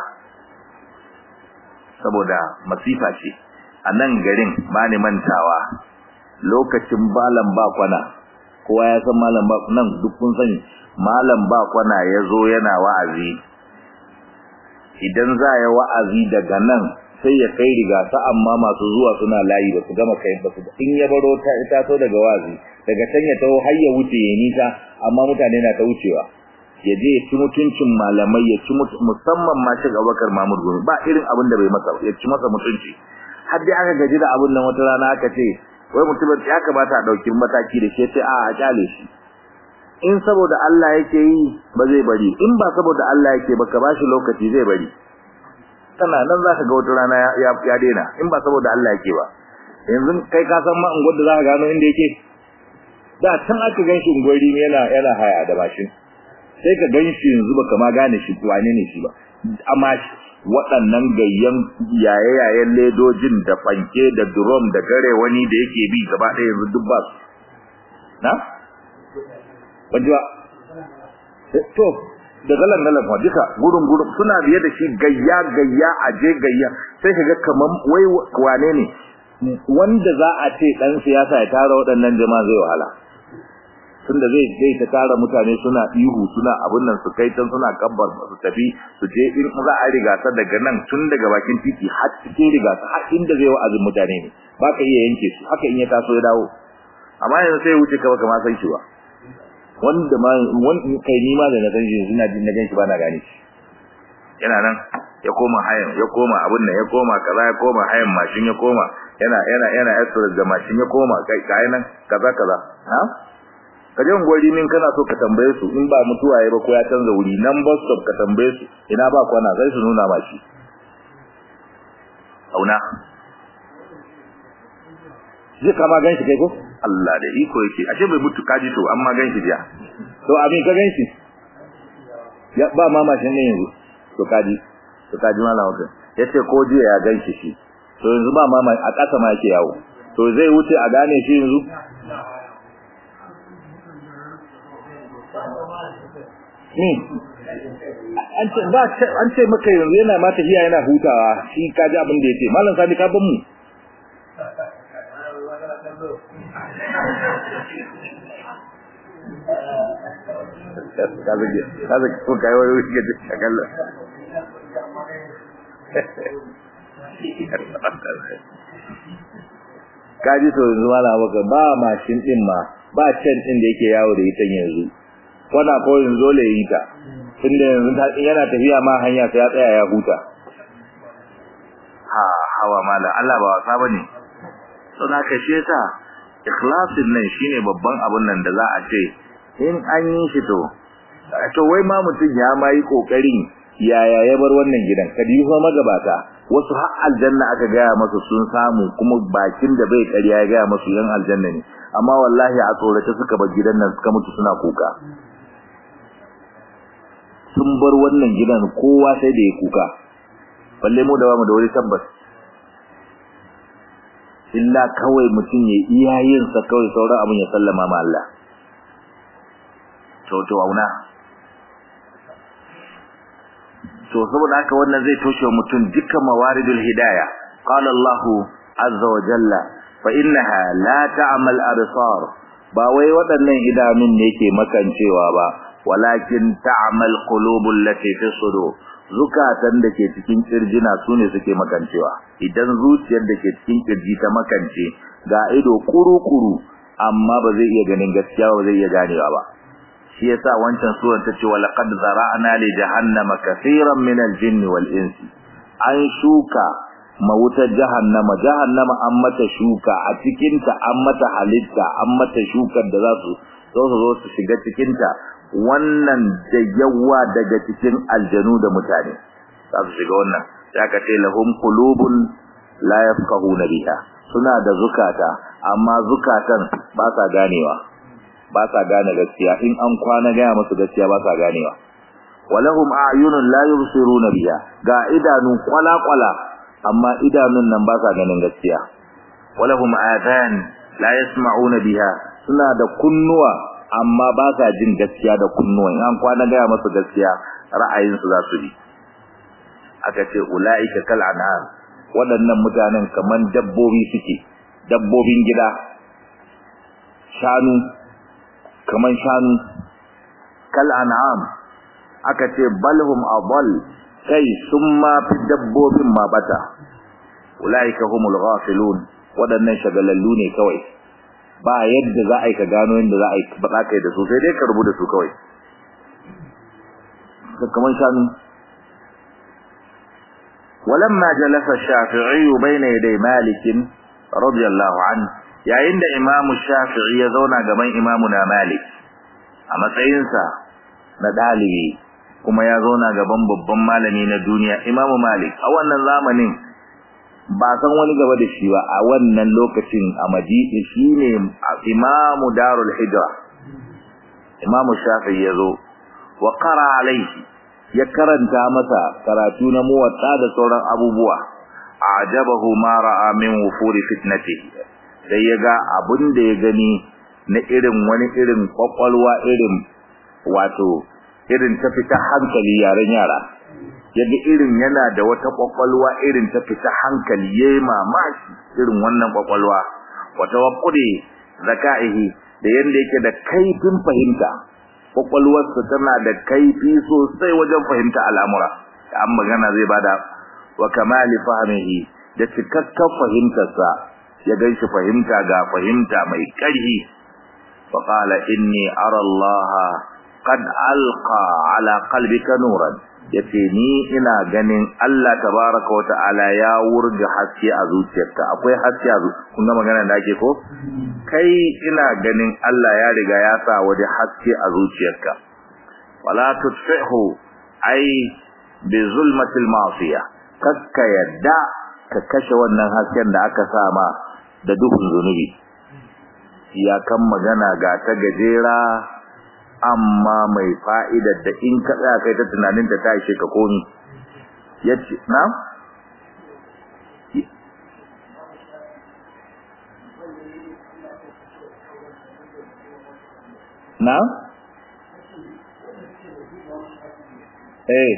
saboda masifa ce a nan garin ba ni mantawa lokacin balan ba kwana kowa ya san malam ba nan duk kun sani malam ba kwana ya zo yana wa'azi idan za ya wa'azi daga nan sai ya kai riga ta amma masu zuwa suna layi ba su gama kai ba su in ya baro ta ita so daga wa'azi daga can ya taho har ya wuce ya nisa amma mutane na ta wucewa ya je ya ci mutuncin malamai ya ci musamman ma shi Abubakar Mahmud Gumi ba irin abin da bai masa ya ci masa mutunci har dai aka gaji da abin nan wata rana aka ce wai mutumin ya kamata a dauki mataki da shi sai a a kyale shi in saboda Allah yake yi ba zai bari in ba saboda Allah yake ba ka bashi lokaci zai bari tana nan zaka ga wata rana ya ya daina in ba saboda Allah yake ba yanzu kai ka san ma unguwar da zaka gano inda yake da can aka ganshi unguwari yana yana haya da mashin sai ka ganshi yanzu baka ma gane shi wane ne shi ba amma waɗannan gayyan yaye-yayen ledojin da fanke da drum da gare wani da yake bi gaba ɗaya yanzu duk ba su na? wajewa to da galan galan fa duka gurun gurun suna biye da shi gayya gayya aje gayya sai kaga kaman wai wane ne wanda za a ce dan siyasa ya tara waɗannan jama'a zai wahala tunda zai zai ta tara mutane suna ihu suna abun nan su kai tan suna kabbar su tafi su je in za a riga ta daga nan tun daga bakin titi har cikin riga ta har inda zai wa'azin mutane ne ba ka iya yanke su haka in ya taso ya dawo amma yanzu sai wuce ka baka ma san shi ba wanda ma wani kai ni ma da na san shi yanzu na jin na gan shi ba na gane shi yana nan ya koma hayan ya koma abun nan ya koma kaza ya koma hayan mashin ya koma yana yana yana express da mashin ya koma kai kai nan kaza kaza ha ka je gwari min kana so ka tambaye su in ba mutuwa yayi ba ko ya canza wuri nan bus stop ka tambaye su ina ba kwana sai su nuna ma shi auna zai kama gan shi kai ko Allah da iko yake ashe bai mutu kaji to amma gan shi jiya to abin ka gan shi ya ba mama shi ne yanzu to kaji to kaji mallam wakan yace ko jiya ya gan shi shi to yanzu ba mama a ƙasa ma yake yawo to zai wuce a gane shi yanzu ni an ce ba an ce maka yanzu yana ma tafiya yana hutawa shi kaji abin da yake mallam sani ka ban mu kaza kaza ko kai wani wuce ga shagalla kaji to yanzu mala maka ba mashin din ma ba can din da yake yawo da ita yanzu wana ko yanzu le yi ta tunda yanzu yana tafiya ma hanya sai ya tsaya ya huta ha hawa mala Allah ba wasa bane to na kashe ta ikhlasin nan shine babban abun nan da za a ce in an yi shi to to wai ma mutum ya ma yi kokarin yaya ya bar wannan gidan kadi fa magabata wasu har aljanna aka gaya masu sun samu kuma bakin da bai ƙarya ya gaya masu yan aljanna ne amma wallahi a tsorace suka bar gidan nan suka mutu suna kuka sun bar wannan gidan kowa sai da ya kuka balle mu da ba mu da wani tabbas illa kawai mutum ya iya yin sa kawai sauran abin ya sallama ma Allah to to auna to saboda haka wannan zai toshe mutum dukkan mawaridul hidayah qala Allah azza wa jalla fa innaha la ta'mal absar ba wai waɗannan idanun ne yake makancewa ba walakin ta'mal qulubul lati fi sudur zukatan da ke cikin kirjina sune suke makancewa idan zuciyar da ke cikin kirji ta makance ga ido kuru-kuru amma ba zai iya ganin gaskiya ba zai iya ganewa ba shi yasa wancan suran ta ce walaqad zara'na li jahannama kaseeran min al-jinni wal insi an shuka mawutar jahannama jahannama an mata shuka a cikin ta an mata halitta an mata shukar da za su zo su zo su shiga cikin ta wannan da yawa daga cikin aljanu da mutane za su shiga wannan ya ka ce lahum qulubun la yafqahuna biha suna da zukata amma zukatan ba sa ganewa ba sa gane gaskiya in an kwana gaya musu gaskiya ba sa ganewa walahum a'yunun la yubsiruna biha ga idanu kwala kwala amma idanun nan ba sa ganin gaskiya walahum adhan la yasma'una biha suna da kunnuwa amma ba sa jin gaskiya da kunnuwa in an kwana gaya musu gaskiya ra'ayin su za su bi aka ce ulaika kal an'am waɗannan mutanen kaman dabbobi suke dabbobin gida shanu kaman shanu kal an'am aka ce balhum adall kai sun ma fi dabbobin ma bata ulaika humul ghafilun waɗannan shagalallu ne kawai ba yadda za a yi ka gano yadda za a yi ba kai da su sai dai ka rubu da su kawai kaman shanu ولما جلس الشافعي بين يدي مالك رضي الله عنه yayin da Imam Shafi'i ya zauna gaban Imamuna Malik a matsayinsa na dalibi kuma ya zauna gaban babban malami na duniya Imam Malik a wannan zamanin ba san wani gaba da shi ba a wannan lokacin a Madina shine Imam Darul Hijra Imam Shafi'i ya zo wa qara alaihi ya karanta masa karatu na muwatta da sauran abubuwa ajabahu ma ra'a min wufuri fitnati sai yaga abun da ya gani na irin wani irin kwakwalwa irin wato irin ta fita hankali yaren yara yaga irin yana da wata kwakwalwa irin ta fita hankali yayi mamaki irin wannan kwakwalwa wata waqqudi zakaihi da yanda yake da kaifin fahimta kwakwalwarsa tana da kaifi sosai wajen fahimta al'amura an magana zai bada wa kamali fahimihi da cikakken fahimtarsa ya ganshi fahimta ga fahimta mai ƙarfi fa qala inni ara Allah qad alqa ala qalbika nuran yace ni ina ganin Allah tabaraka wa ta'ala ya wurga haske a zuciyarka akwai haske a kun ga magana da ake ko kai ina ganin Allah ya riga ya sa waje haske a zuciyarka wala tutfihu ai bi zulmatil ma'siya kakka yadda ka kashe wannan hasken da aka sa ma da duhun zunubi ya kan magana ga ta gajera amma mai fa'idar da in ka tsaya kai ta tunanin ta tashi ka komi yace na na eh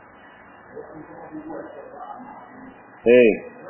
eh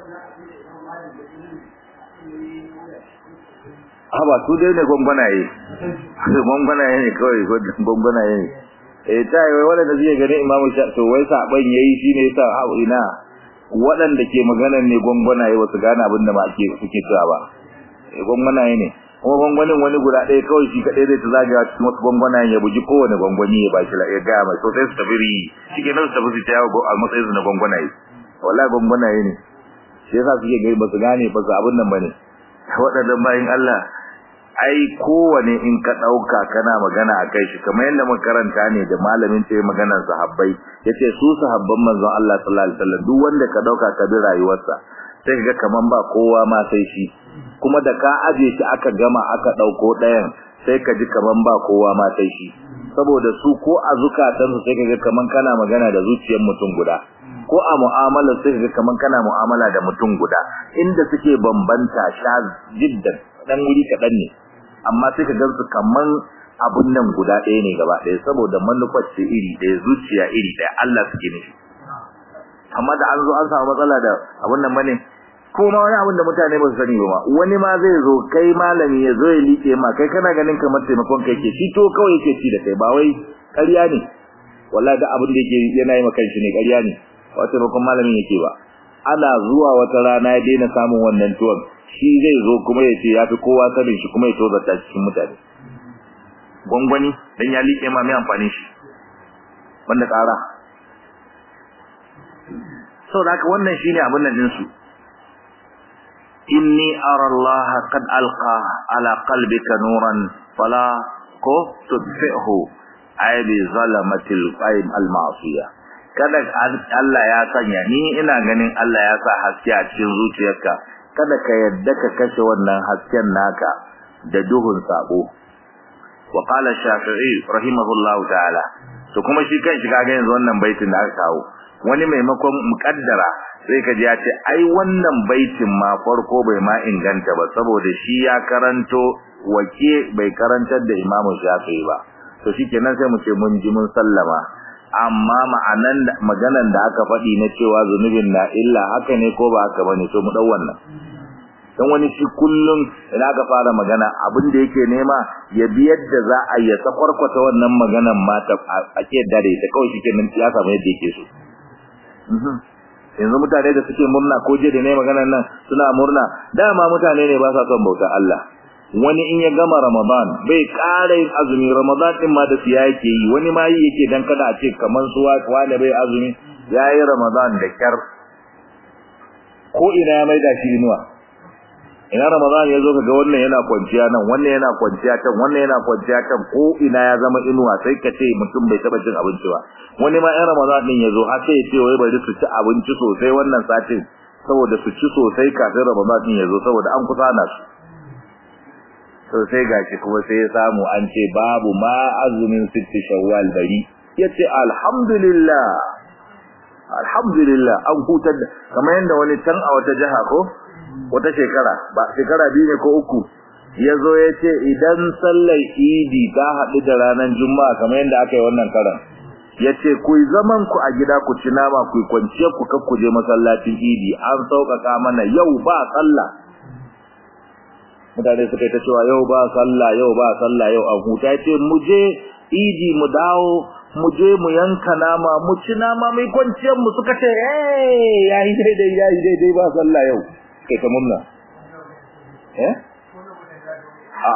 haba su dai ne gwangwanaye gwangwanaye ne kawai gwangwanaye ne eh ta yi wai waɗanda zai gani imamu sha to wai saɓon ya yi shi ne sa hau ina waɗanda ke maganar ne gwangwanaye wasu gane abin da ma ake suke cewa ba eh gwangwanaye ne kuma gwangwanin wani guda ɗaya kawai shi kaɗai zai ta zagaya cikin wasu gwangwanayen ya buji kowane gwangwani ya bashi ya gaya mai sosai su tafi riyi shi ke nan su tafi su ta yawo a matsayin su na gwangwanaye wallahi gwangwanaye ne shi yasa suke gani ba su gane ba su abin nan ba ne waɗannan bayan Allah ai kowane in ka dauka kana magana akai shi kamar yadda makaranta ne da malamin ce maganar sahabbai yace su sahabban manzon Allah sallallahu alaihi wasallam duk wanda ka dauka ka bi rayuwarsa sai kaga kaman ba kowa ma sai shi kuma da ka aje shi aka gama aka dauko dayan sai ka ji kaman ba kowa ma sai shi saboda su ko a zukatansu sai kaga kaman kana magana da zuciyar mutum guda ko a mu'amalar sai kaga kaman kana mu'amala da mutum guda inda suke bambanta sha jiddan dan wuri kadan ne amma sai ka gansu kaman abun nan guda ɗaya ne gaba ɗaya saboda manufar ce iri ɗaya zuciya iri ɗaya Allah suke nufi amma da an zo an samu matsala da abun nan bane ko ma wani abun da mutane ba su sani ba wani ma zai zo kai malami ya zo ya liƙe ma kai kana ganin kamar taimakon kai ke shi to kawai yake ci da kai ba wai ƙarya ne wallahi da abin da yake yana yi maka shi ne ƙarya ne ba taimakon malamin yake ba ana zuwa wata rana ya daina samun wannan tuwon shi zai zo kuma ya ce ya fi kowa sanin shi kuma ya tozarta cikin mutane gwangwani dan ya liƙe ma mai amfani shi wanda ƙara so da haka wannan shine abin nan dinsu inni ara Allah qad alqa ala qalbika nuran fala ko tudfihu ay bi zalamatil qaim al ma'siyah kada Allah ya sanya ni ina ganin Allah ya sa haske a cikin zuciyarka kada ka yadda ka kashe wannan hasken naka da duhun sabo wa qala shafi'i rahimahullahu ta'ala to kuma shi kan shi kaga yanzu wannan baitin da aka kawo wani maimakon mukaddara sai ka ji ya ce ai wannan baitin ma farko bai ma inganta ba saboda shi ya karanto wake bai karantar da imamu shafi'i ba to shikenan sai mu ce mun ji mun sallama amma ma'anan maganan da aka faɗi na cewa zunubin na illa haka ne ko ba haka bane to mu dau wannan dan wani shi kullum idan aka fara magana abin da yake nema ya bi yadda za a yi sakwarkwata wannan maganan ma ta ake dare ta kawai shikenan ya samu yadda yake so yanzu mutane da suke murna ko je da ne maganan nan suna murna dama mutane ne ba sa son bauta Allah wani in ya gama Ramadan bai ƙara yin azumi Ramadan din ma da siya yake yi wani ma yi yake dan kada a ce kaman su wani bai azumi yayi Ramadan da kyar ko ina ya maida shi inuwa ina Ramadan ya zo kaga wannan yana kwanciya nan wannan yana kwanciya can wannan yana kwanciya can ko ina ya zama inuwa sai ka ce mutum bai taba cin abinci ba wani ma in Ramadan din ya zo har sai ya ce wai bari su ci abinci sosai wannan satin saboda su ci sosai kafin Ramadan din ya zo saboda an kusa na su to sai gashi kuma sai ya samu an ce babu ma azumin sitti shawwal bari yace alhamdulillah alhamdulillah an hutar da kamar yanda wani can a wata jaha ko wata shekara ba shekara biyu ne ko uku yazo yace idan sallar idi ta haɗu da ranar juma'a kamar yanda aka yi wannan karan yace ku zaman ku a gida ku ci nama ku kwance ku kakkuje masallacin idi an sauƙaƙa mana yau ba sallah mutane suka yi ta cewa yau ba sallah yau ba sallah yau an huta ce mu je idi mu dawo mu je mu yanka nama mu ci nama mai kwanciyar mu suka ce eh yayi daidai yayi daidai ba sallah yau kai ta murna eh a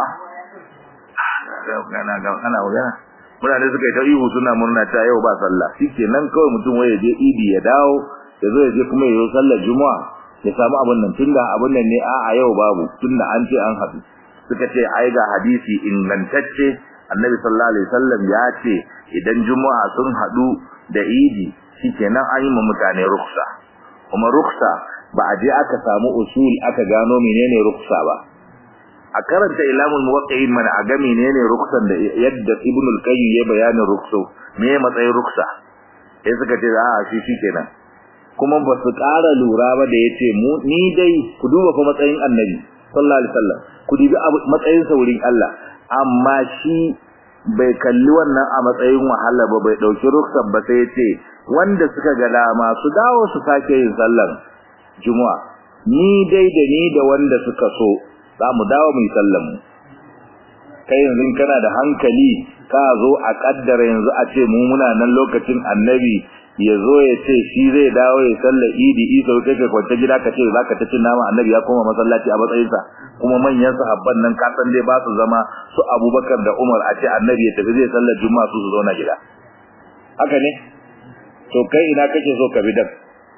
kana ga kana magana mutane suka yi ta ihu suna murna ta yau ba sallah shikenan kawai mutum waye je idi ya dawo ya zo ya je kuma ya yi sallar juma'a ya samu abin nan tunda abin nan ne a yau babu tunda an ce an haɗu suka ce ai ga hadisi ingantacce annabi sallallahu alaihi wasallam ya ce idan juma'a sun haɗu da idi shikenan an yi ma mutane ruksa kuma ruksa ba a je aka samu usul aka gano menene ruksa ba a karanta ilamul muwaqqi'in mana a ga menene ruksan da yadda ibnu al-qayyim ya bayanin rukso me matsayin ruksa sai suka ce a shi shikenan kuma ba su ƙara lura ba da yace mu ni dai ku duba fa matsayin annabi sallallahu alaihi wasallam ku dubi matsayin sa wurin Allah amma shi bai kalli wannan a matsayin wahala ba bai dauki ruksar ba sai yace wanda suka ga dama su dawo su sake yin sallar juma'a ni dai da ni da wanda suka so za mu dawo mu yi sallar mu kai yanzu kana da hankali ka zo a kaddara yanzu a ce mu muna nan lokacin annabi ya zo ya ce shi zai dawo ya sallar idi isa kai ka kwance gida ka ce za ka ta cin nama annabi ya koma masallaci a matsayinsa kuma manyan sahabban nan ka san dai ba su zama su abubakar da umar a ce annabi ya tafi zai sallar juma'a su su zauna gida haka ne to kai ina kake so ka bi dan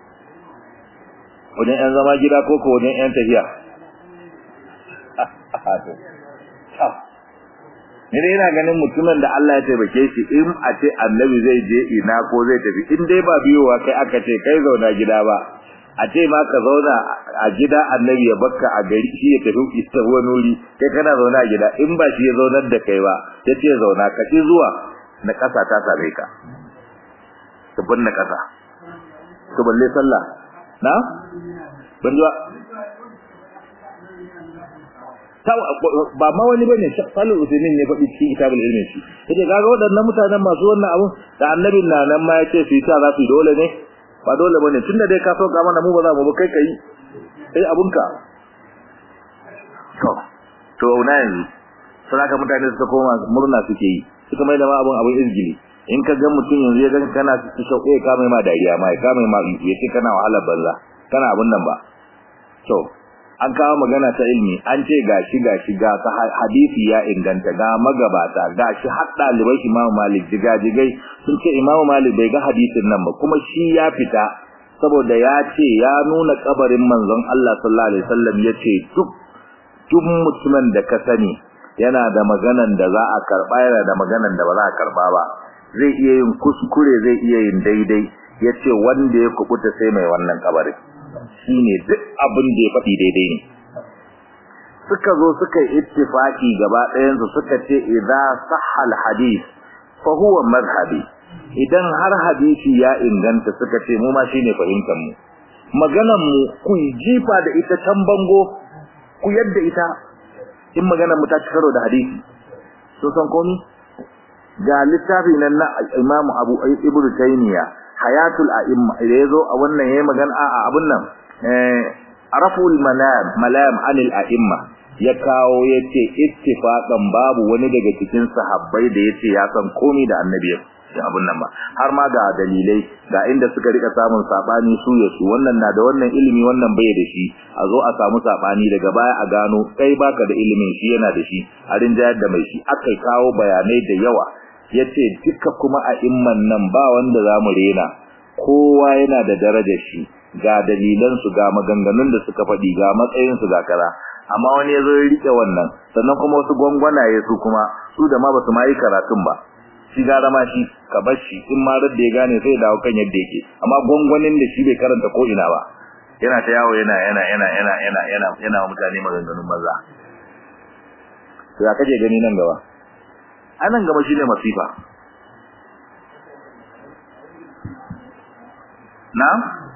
wajen yan zama gida ko ko wajen yan tafiya ni dai ina ganin mutumin da Allah ya taimake shi in a ce annabi zai je ina ko zai tafi in dai ba biyowa kai aka ce kai zauna gida ba a ce ma ka zauna a gida annabi ya bakka a gari shi ya tafi ista wani wuri kai kana zauna a gida in ba shi ya zaunar da kai ba ya ce zauna ka ci zuwa na ƙasa ta same ka tabbin na ƙasa to balle sallah na ban ji ba ba ma wani bane Salih Usaimin ne faɗi cikin kitabul ilmi shi yace kaga waɗannan mutanen masu wannan abun da annabin na nan ma yace su ta za su dole ne ba dole bane tunda dai ka sauka mana mu ba za mu ba kai kai sai abunka to to na yanzu sai ka mutane suka koma murna suke yi suka mai da ma abun abun izgili in ka ga mutum yanzu ya ga kana su shauƙe ka mai ma dariya ma ka mai ma yace kana wahalar banza kana abun nan ba to an kawo magana ta ilmi an ce gashi gashi ga hadisi ya inganta ga magabata gashi har dalibai Imam Malik jigajigai sun ce Imam Malik bai ga hadisin nan ba kuma shi ya fita saboda ya ce ya nuna kabarin manzon Allah sallallahu alaihi wasallam yace duk duk mutumin da ka sani yana da maganan da za a karba yana da maganan da ba za a karba ba zai iya yin kuskure zai iya yin daidai yace wanda ya kubuta sai mai wannan kabari shine duk abin da ya faɗi daidai ne suka zo suka yi ittifaki gaba ɗayan su suka ce idza sahha al-hadith fa huwa madhhabi idan har hadisi ya inganta suka ce mu ma shine fahimtar mu maganan mu ku jifa da ita can bango ku yadda ita in maganar mu ta ci karo da hadisi so san komi ga littafi nan na Imam Abu Ibn Taymiyyah Hayatul A'imma da yazo a wannan yayi magana a abun nan eh Araful Malam Malam Anil A'imma ya kawo yace ittifaqan babu wani daga cikin sahabbai da yace ya san komi da annabi ya abun nan ba har ma ga dalilai ga inda suka rika samun sabani su ya su wannan na da wannan ilimi wannan bai da shi a zo a samu sabani daga baya a gano kai baka da ilimin shi yana da shi a rinjayar da mai shi akai kawo bayanai da yawa yace duka kuma a imman nan ba wanda zamu rena kowa yana da darajar shi ga dalilan su ga maganganun da suka faɗi ga matsayin su ga kaza amma wani yazo ya rike wannan sannan kuma wasu gwangwanaye su kuma su da ma basu ma yi karatun ba shi gara ma shi ka bar shi in ma da ya gane sai dawo kan yadda yake amma gwangwanin da shi bai karanta ko ina ba yana ta yawo yana yana yana yana yana yana yana mutane maganganun maza to ya kaje gani nan gaba anan gaba shine masifa na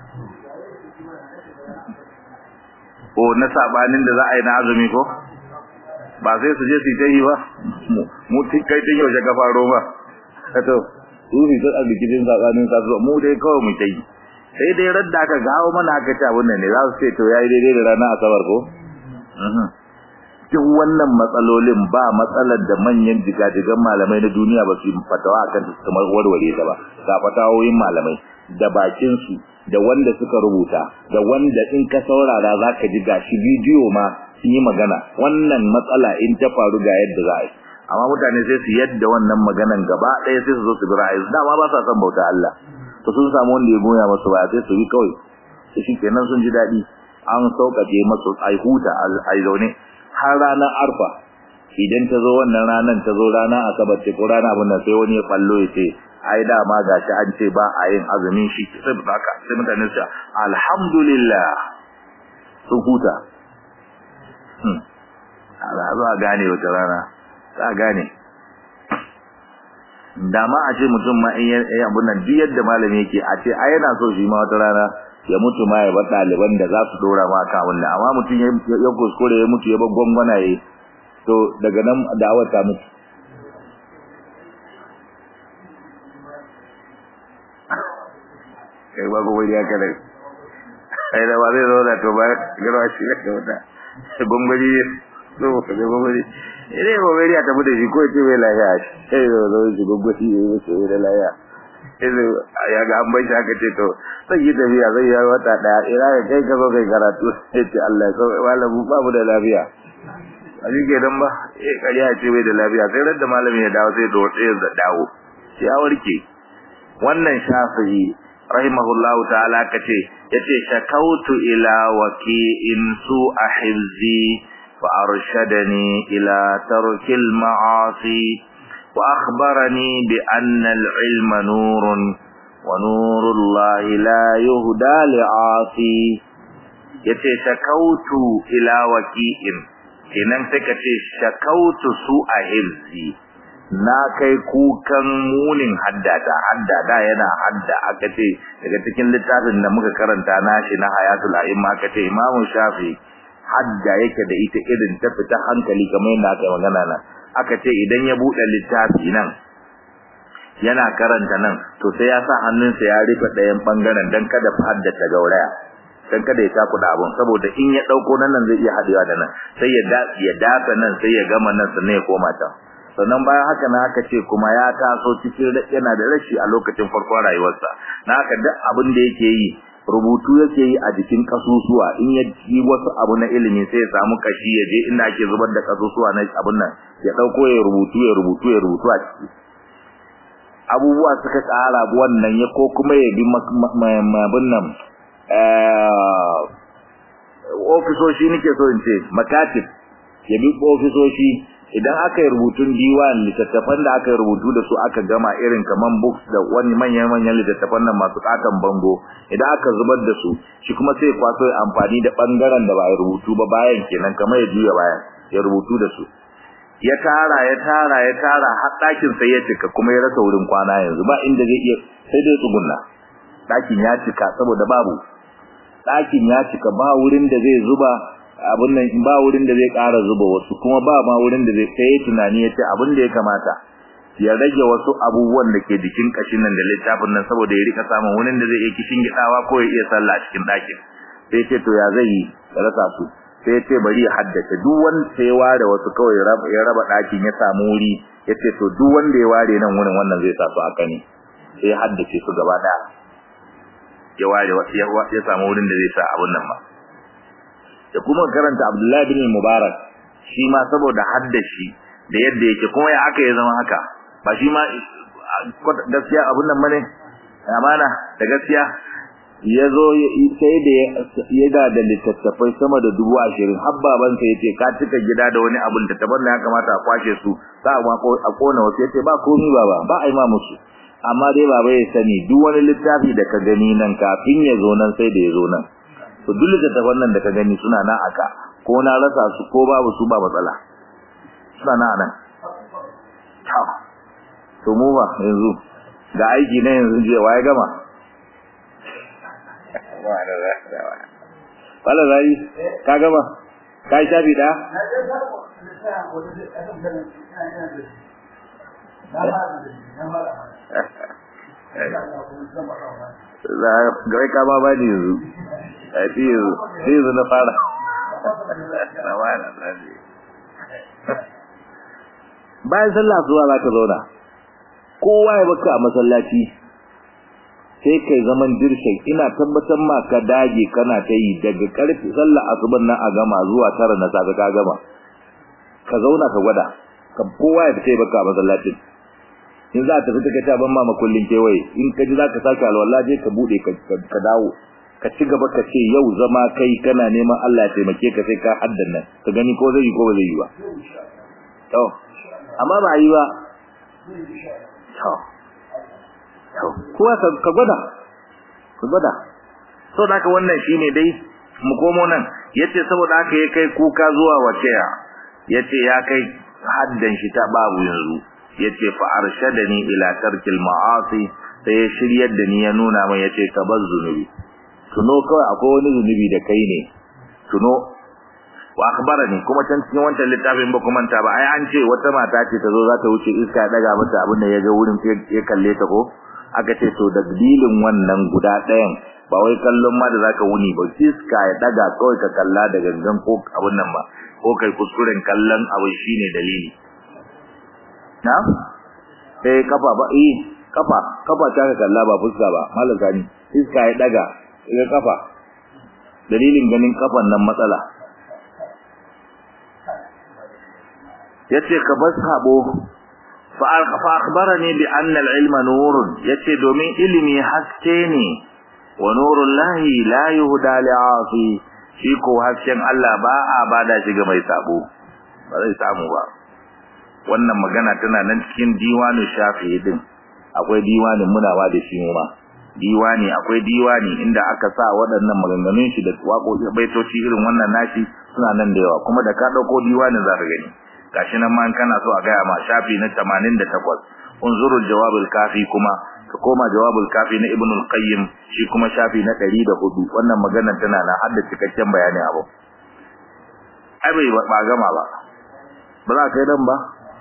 o na sabanin da za a yi na azumi ko ba sai su je su yi ba mu kai tun yaushe ka faro ba kato su ne ta abikin sabanin kasuwa mu dai kawai mu kai sai dai radda aka gawo mana aka ci abin nan ne za su ce to yayi daidai da ranar asabar ko duk wannan matsalolin ba matsalar da manyan jigajigan malamai na duniya ba su yi fatawa akan su kamar warware ta ba ga fatawoyin malamai da bakin su da wanda suka rubuta da wanda in ka saurara zaka ji gashi bidiyo ma sun yi magana wannan matsala in ta faru ga yadda za a yi amma mutane sai su yadda wannan maganan gaba ɗaya sai su zo su bi ra'ayi dama ba sa son bauta Allah to sun samu wanda ya goya masu ba sai su bi kawai su shi kenan sun ji daɗi an sauƙaƙe masu ai huta ai zaune har ranar arfa idan ta zo wannan ranar ta zo ranar asabar ce ko ranar abin nan sai wani ya fallo ya ce ai dama gashi an ce ba a yin azumin shi sai haka sai mutane su alhamdulillah sun huta za a gane wata rana za a gane dama a ce mutum ma in yi abun nan duk yadda malami yake a ce a yana so shi ma wata rana ya mutu ma ya bar ɗaliban da za su dora ma kan wannan amma mutum ya kuskure ya mutu ya bar gwangwana ya to daga nan da'awar ta mutu kai ba gobe ya kada ai da ba zai zo da to ba garwa shi da wata gwangwani so ka ga gwangwani idan gwangwani ya tafi da shi ko ce mai lafiya sai zo zo shi gwangwani ya yi ce mai lafiya idan ya ga an bai shi aka ce to zai yi tafiya zai yi wata daya ina ga kai ka zo kai karatu sai ce Allah ya sauke malamu babu da lafiya a shi ke dan ba eh kariya ce bai da lafiya sai radda malami ya dawo sai da wata ya dawo ya warke wannan shafi'i rahimahullahu ta'ala kace yace shakautu ila waqi'in su ahizzi fa arshadani ila tarkil ma'asi wa akhbarani bi anna al-ilma nurun wa nurullahi la yuhda li'asi yace shakautu ila waqi'in kenan sai kace shakautu su ahizzi na kai kukan munin haddata haddada yana hadda aka ce daga cikin littafin da muka karanta nashi na hayatul a'imma aka ce imamu shafi hadda yake da ita irin ta fita hankali kamar yadda aka magana nan aka ce idan ya bude littafi nan yana karanta nan to sai ya sa hannunsa ya rufe ɗayan bangaren dan kada haddata gauraya dan kada ya takuda abun saboda in ya dauko nan nan zai iya hadewa da nan sai ya ya dafa nan sai ya gama nan sannan ya koma ta sannan bayan haka na aka ce kuma ya taso cikin yana da rashi a lokacin farkon rayuwarsa na haka duk abin da yake yi rubutu yake yi a jikin kasusuwa in ya ji wasu abu na ilimi sai ya samu kashi ya je inda ake zubar da kasusuwa na abun nan ya dauko ya rubutu ya rubutu ya rubutu a ciki abubuwa suka tsara wannan ya ko kuma ya bi abun nan ofisoshi nake so in ce makatib ya bi ofisoshi idan aka yi rubutun diwan littattafan da aka yi rubutu da su aka gama irin kaman books da wani manyan manyan littattafan nan masu katon bango idan aka zubar da su shi kuma sai kwaso ya amfani da bangaren da ba ya rubutu ba bayan kenan kamar ya juya bayan ya rubutu da su ya tara ya tara ya tara har ɗakin sai ya cika kuma ya rasa wurin kwana yanzu ba inda zai iya sai dai tsugunna ɗakin ya cika saboda babu ɗakin ya cika ba wurin da zai zuba abin nan ba wurin da zai ƙara zuba wasu kuma ba ma wurin da zai sai tunani ya ce abin da ya kamata ya rage wasu abubuwan da ke jikin kashin nan da littafin nan saboda ya rika samun wurin da zai iya kishin gidawa ko ya iya sallah cikin ɗakin sai ce to ya zai yi ya rasa su sai ce bari ya haddace duk wanda sai ya ware wasu kawai ya raba ɗakin ya samu wuri ya ce to duk wanda ya ware nan wurin wannan zai sa su haka ne sai ya haddace su gaba ɗaya ya ware ya samu wurin da zai sa abun nan ba da kuma karanta Abdullahi bin Mubarak shi ma saboda haddashi da yadda yake kuma ya aka ya zama haka ba shi ma gaskiya abun nan bane amana da gaskiya ya zo sai da ya da da littattafai sama da dubu ashirin har baban sa yace ka cika gida da wani abun da tabar ya kamata a kwashe su za a kona wasu yace ba komi baba ba a yi ma musu amma dai baba ya sani duk wani littafi da ka gani nan kafin ya zo nan sai da ya zo nan to duk littattafan nan da ka gani suna nan aka ko na rasa su ko babu su ba matsala suna nan nan to mu ba yanzu ga aiki na yanzu je waye gama wala zai ka gama ka yi shafi da Gawai ka ba ba ne yanzu, a fi yanzu, sai yanzu na fara. Bayan sallah zuwa za ka zauna, kowa ya baka a masallaci, sai kai zaman dirshin ina tabbatar ma ka dage kana ta yi daga karfe sallah asuban nan a gama zuwa tara na safe ka gama. Ka zauna ka gwada, ka kowa ya fita baka a masallacin. in za ta fita ka ta ban ma makullin kewaye in ka ji za ka sake alwala je ka bude ka dawo ka ci gaba ka ce yau zama kai kana neman Allah ya taimake ka sai ka haddan nan ka gani ko zai yi ko ba zai yi ba to amma ba yi ba to to kuwa ka gwada ka gwada so da wannan shine dai mu komo nan yace saboda haka ya kai kuka zuwa wace yace ya kai haddan shi ta babu yanzu yace fa arshadani ila tarkil ma'asi sai ya shiryar da ni ya nuna min yace ka bar zunubi tuno kawai akwai wani zunubi da kai ne tuno wa akhbarani kuma can cikin wancan littafin ba kuma ta ba ai an ce wata mata ce ta zo za ta wuce iska ya daga mata abin da ya ga wurin ya kalle ta ko aka ce to da dalilin wannan guda ɗayan ba wai kallon ma da zaka wuni ba iska ya daga kawai ka kalla da gangan ko abin nan ba ko kai kuskuren kallon abu shine dalili na eh kafa ba eh kafa kafa ta ka kalla ba fuska ba mallan gani iska ya daga ga kafa dalilin ganin kafan nan matsala yace ka bar sabo fa akhbarani bi anna al-ilma nurun yace domin ilimi haske ne wa nurul lahi la yuhda li'asi shi ko hasken Allah ba a bada shi ga mai sabo ba zai samu ba wannan magana tana nan cikin diwanin shafi'i din akwai diwanin munawa da shi ma diwani akwai diwani inda aka sa waɗannan maganganun shi da waƙoƙi baitoci irin wannan nashi suna nan da yawa kuma da ka dauko diwanin za ka gani gashi nan ma kana so a ga ma shafi na 88 unzuru jawabul kafi kuma ka koma jawabul kafi na ibnul qayyim shi kuma shafi na 104 wannan maganar tana nan har da cikakken bayani abu ai bai ba gama ba ba za ka yi dan ba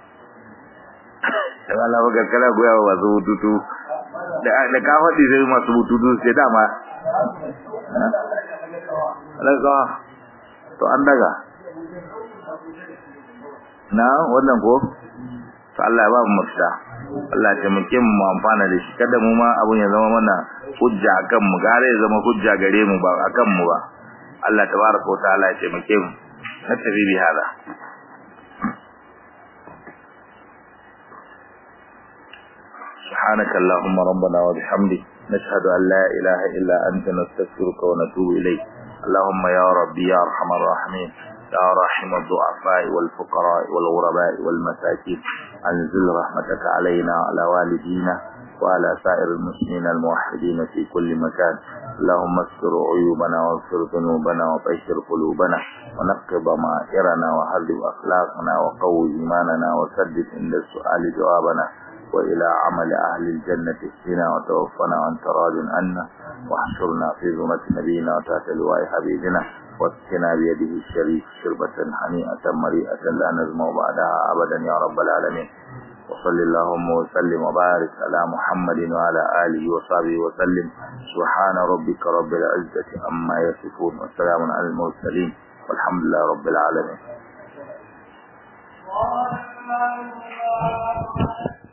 da Allah baka kala goya wa masu bututu da da ka faɗi sai masu bututu sai dama alaka to an daga na wannan ko to Allah ya ba mu mafita Allah ya taimake mu mu amfana da shi kada mu ma abun ya zama mana hujja akan mu gare ya zama hujja gare mu ba akan mu ba Allah tabaraka wa ta'ala ya taimake mu na tafi bi hada سبحانك اللهم ربنا وبحمدك نشهد أن لا إله إلا أنت نستغفرك ونتوب إليك اللهم يا ربي يا أرحم الراحمين يا راحم الضعفاء والفقراء والغرباء والمساكين أنزل رحمتك علينا وعلى والدينا وعلى سائر المسلمين الموحدين في كل مكان اللهم استر عيوبنا واغفر ذنوبنا وطهر قلوبنا ونقض ضمائرنا وهذب أخلاقنا وقوي إيماننا وسدد عند السؤال جوابنا وإلى عمل أهل الجنة اهدنا وتوفنا وأنت راض عنا واحشرنا في زمرة نبينا وتحت لواء حبيبنا واسقنا بيده الشريف شربة هنيئة مريئة لا نزمع بعدها أبدا يا رب العالمين وصل اللهم وسلم وبارك على محمد وعلى آله وصحبه وسلم سبحان ربك رب العزة عما يصفون والسلام على المرسلين والحمد لله رب العالمين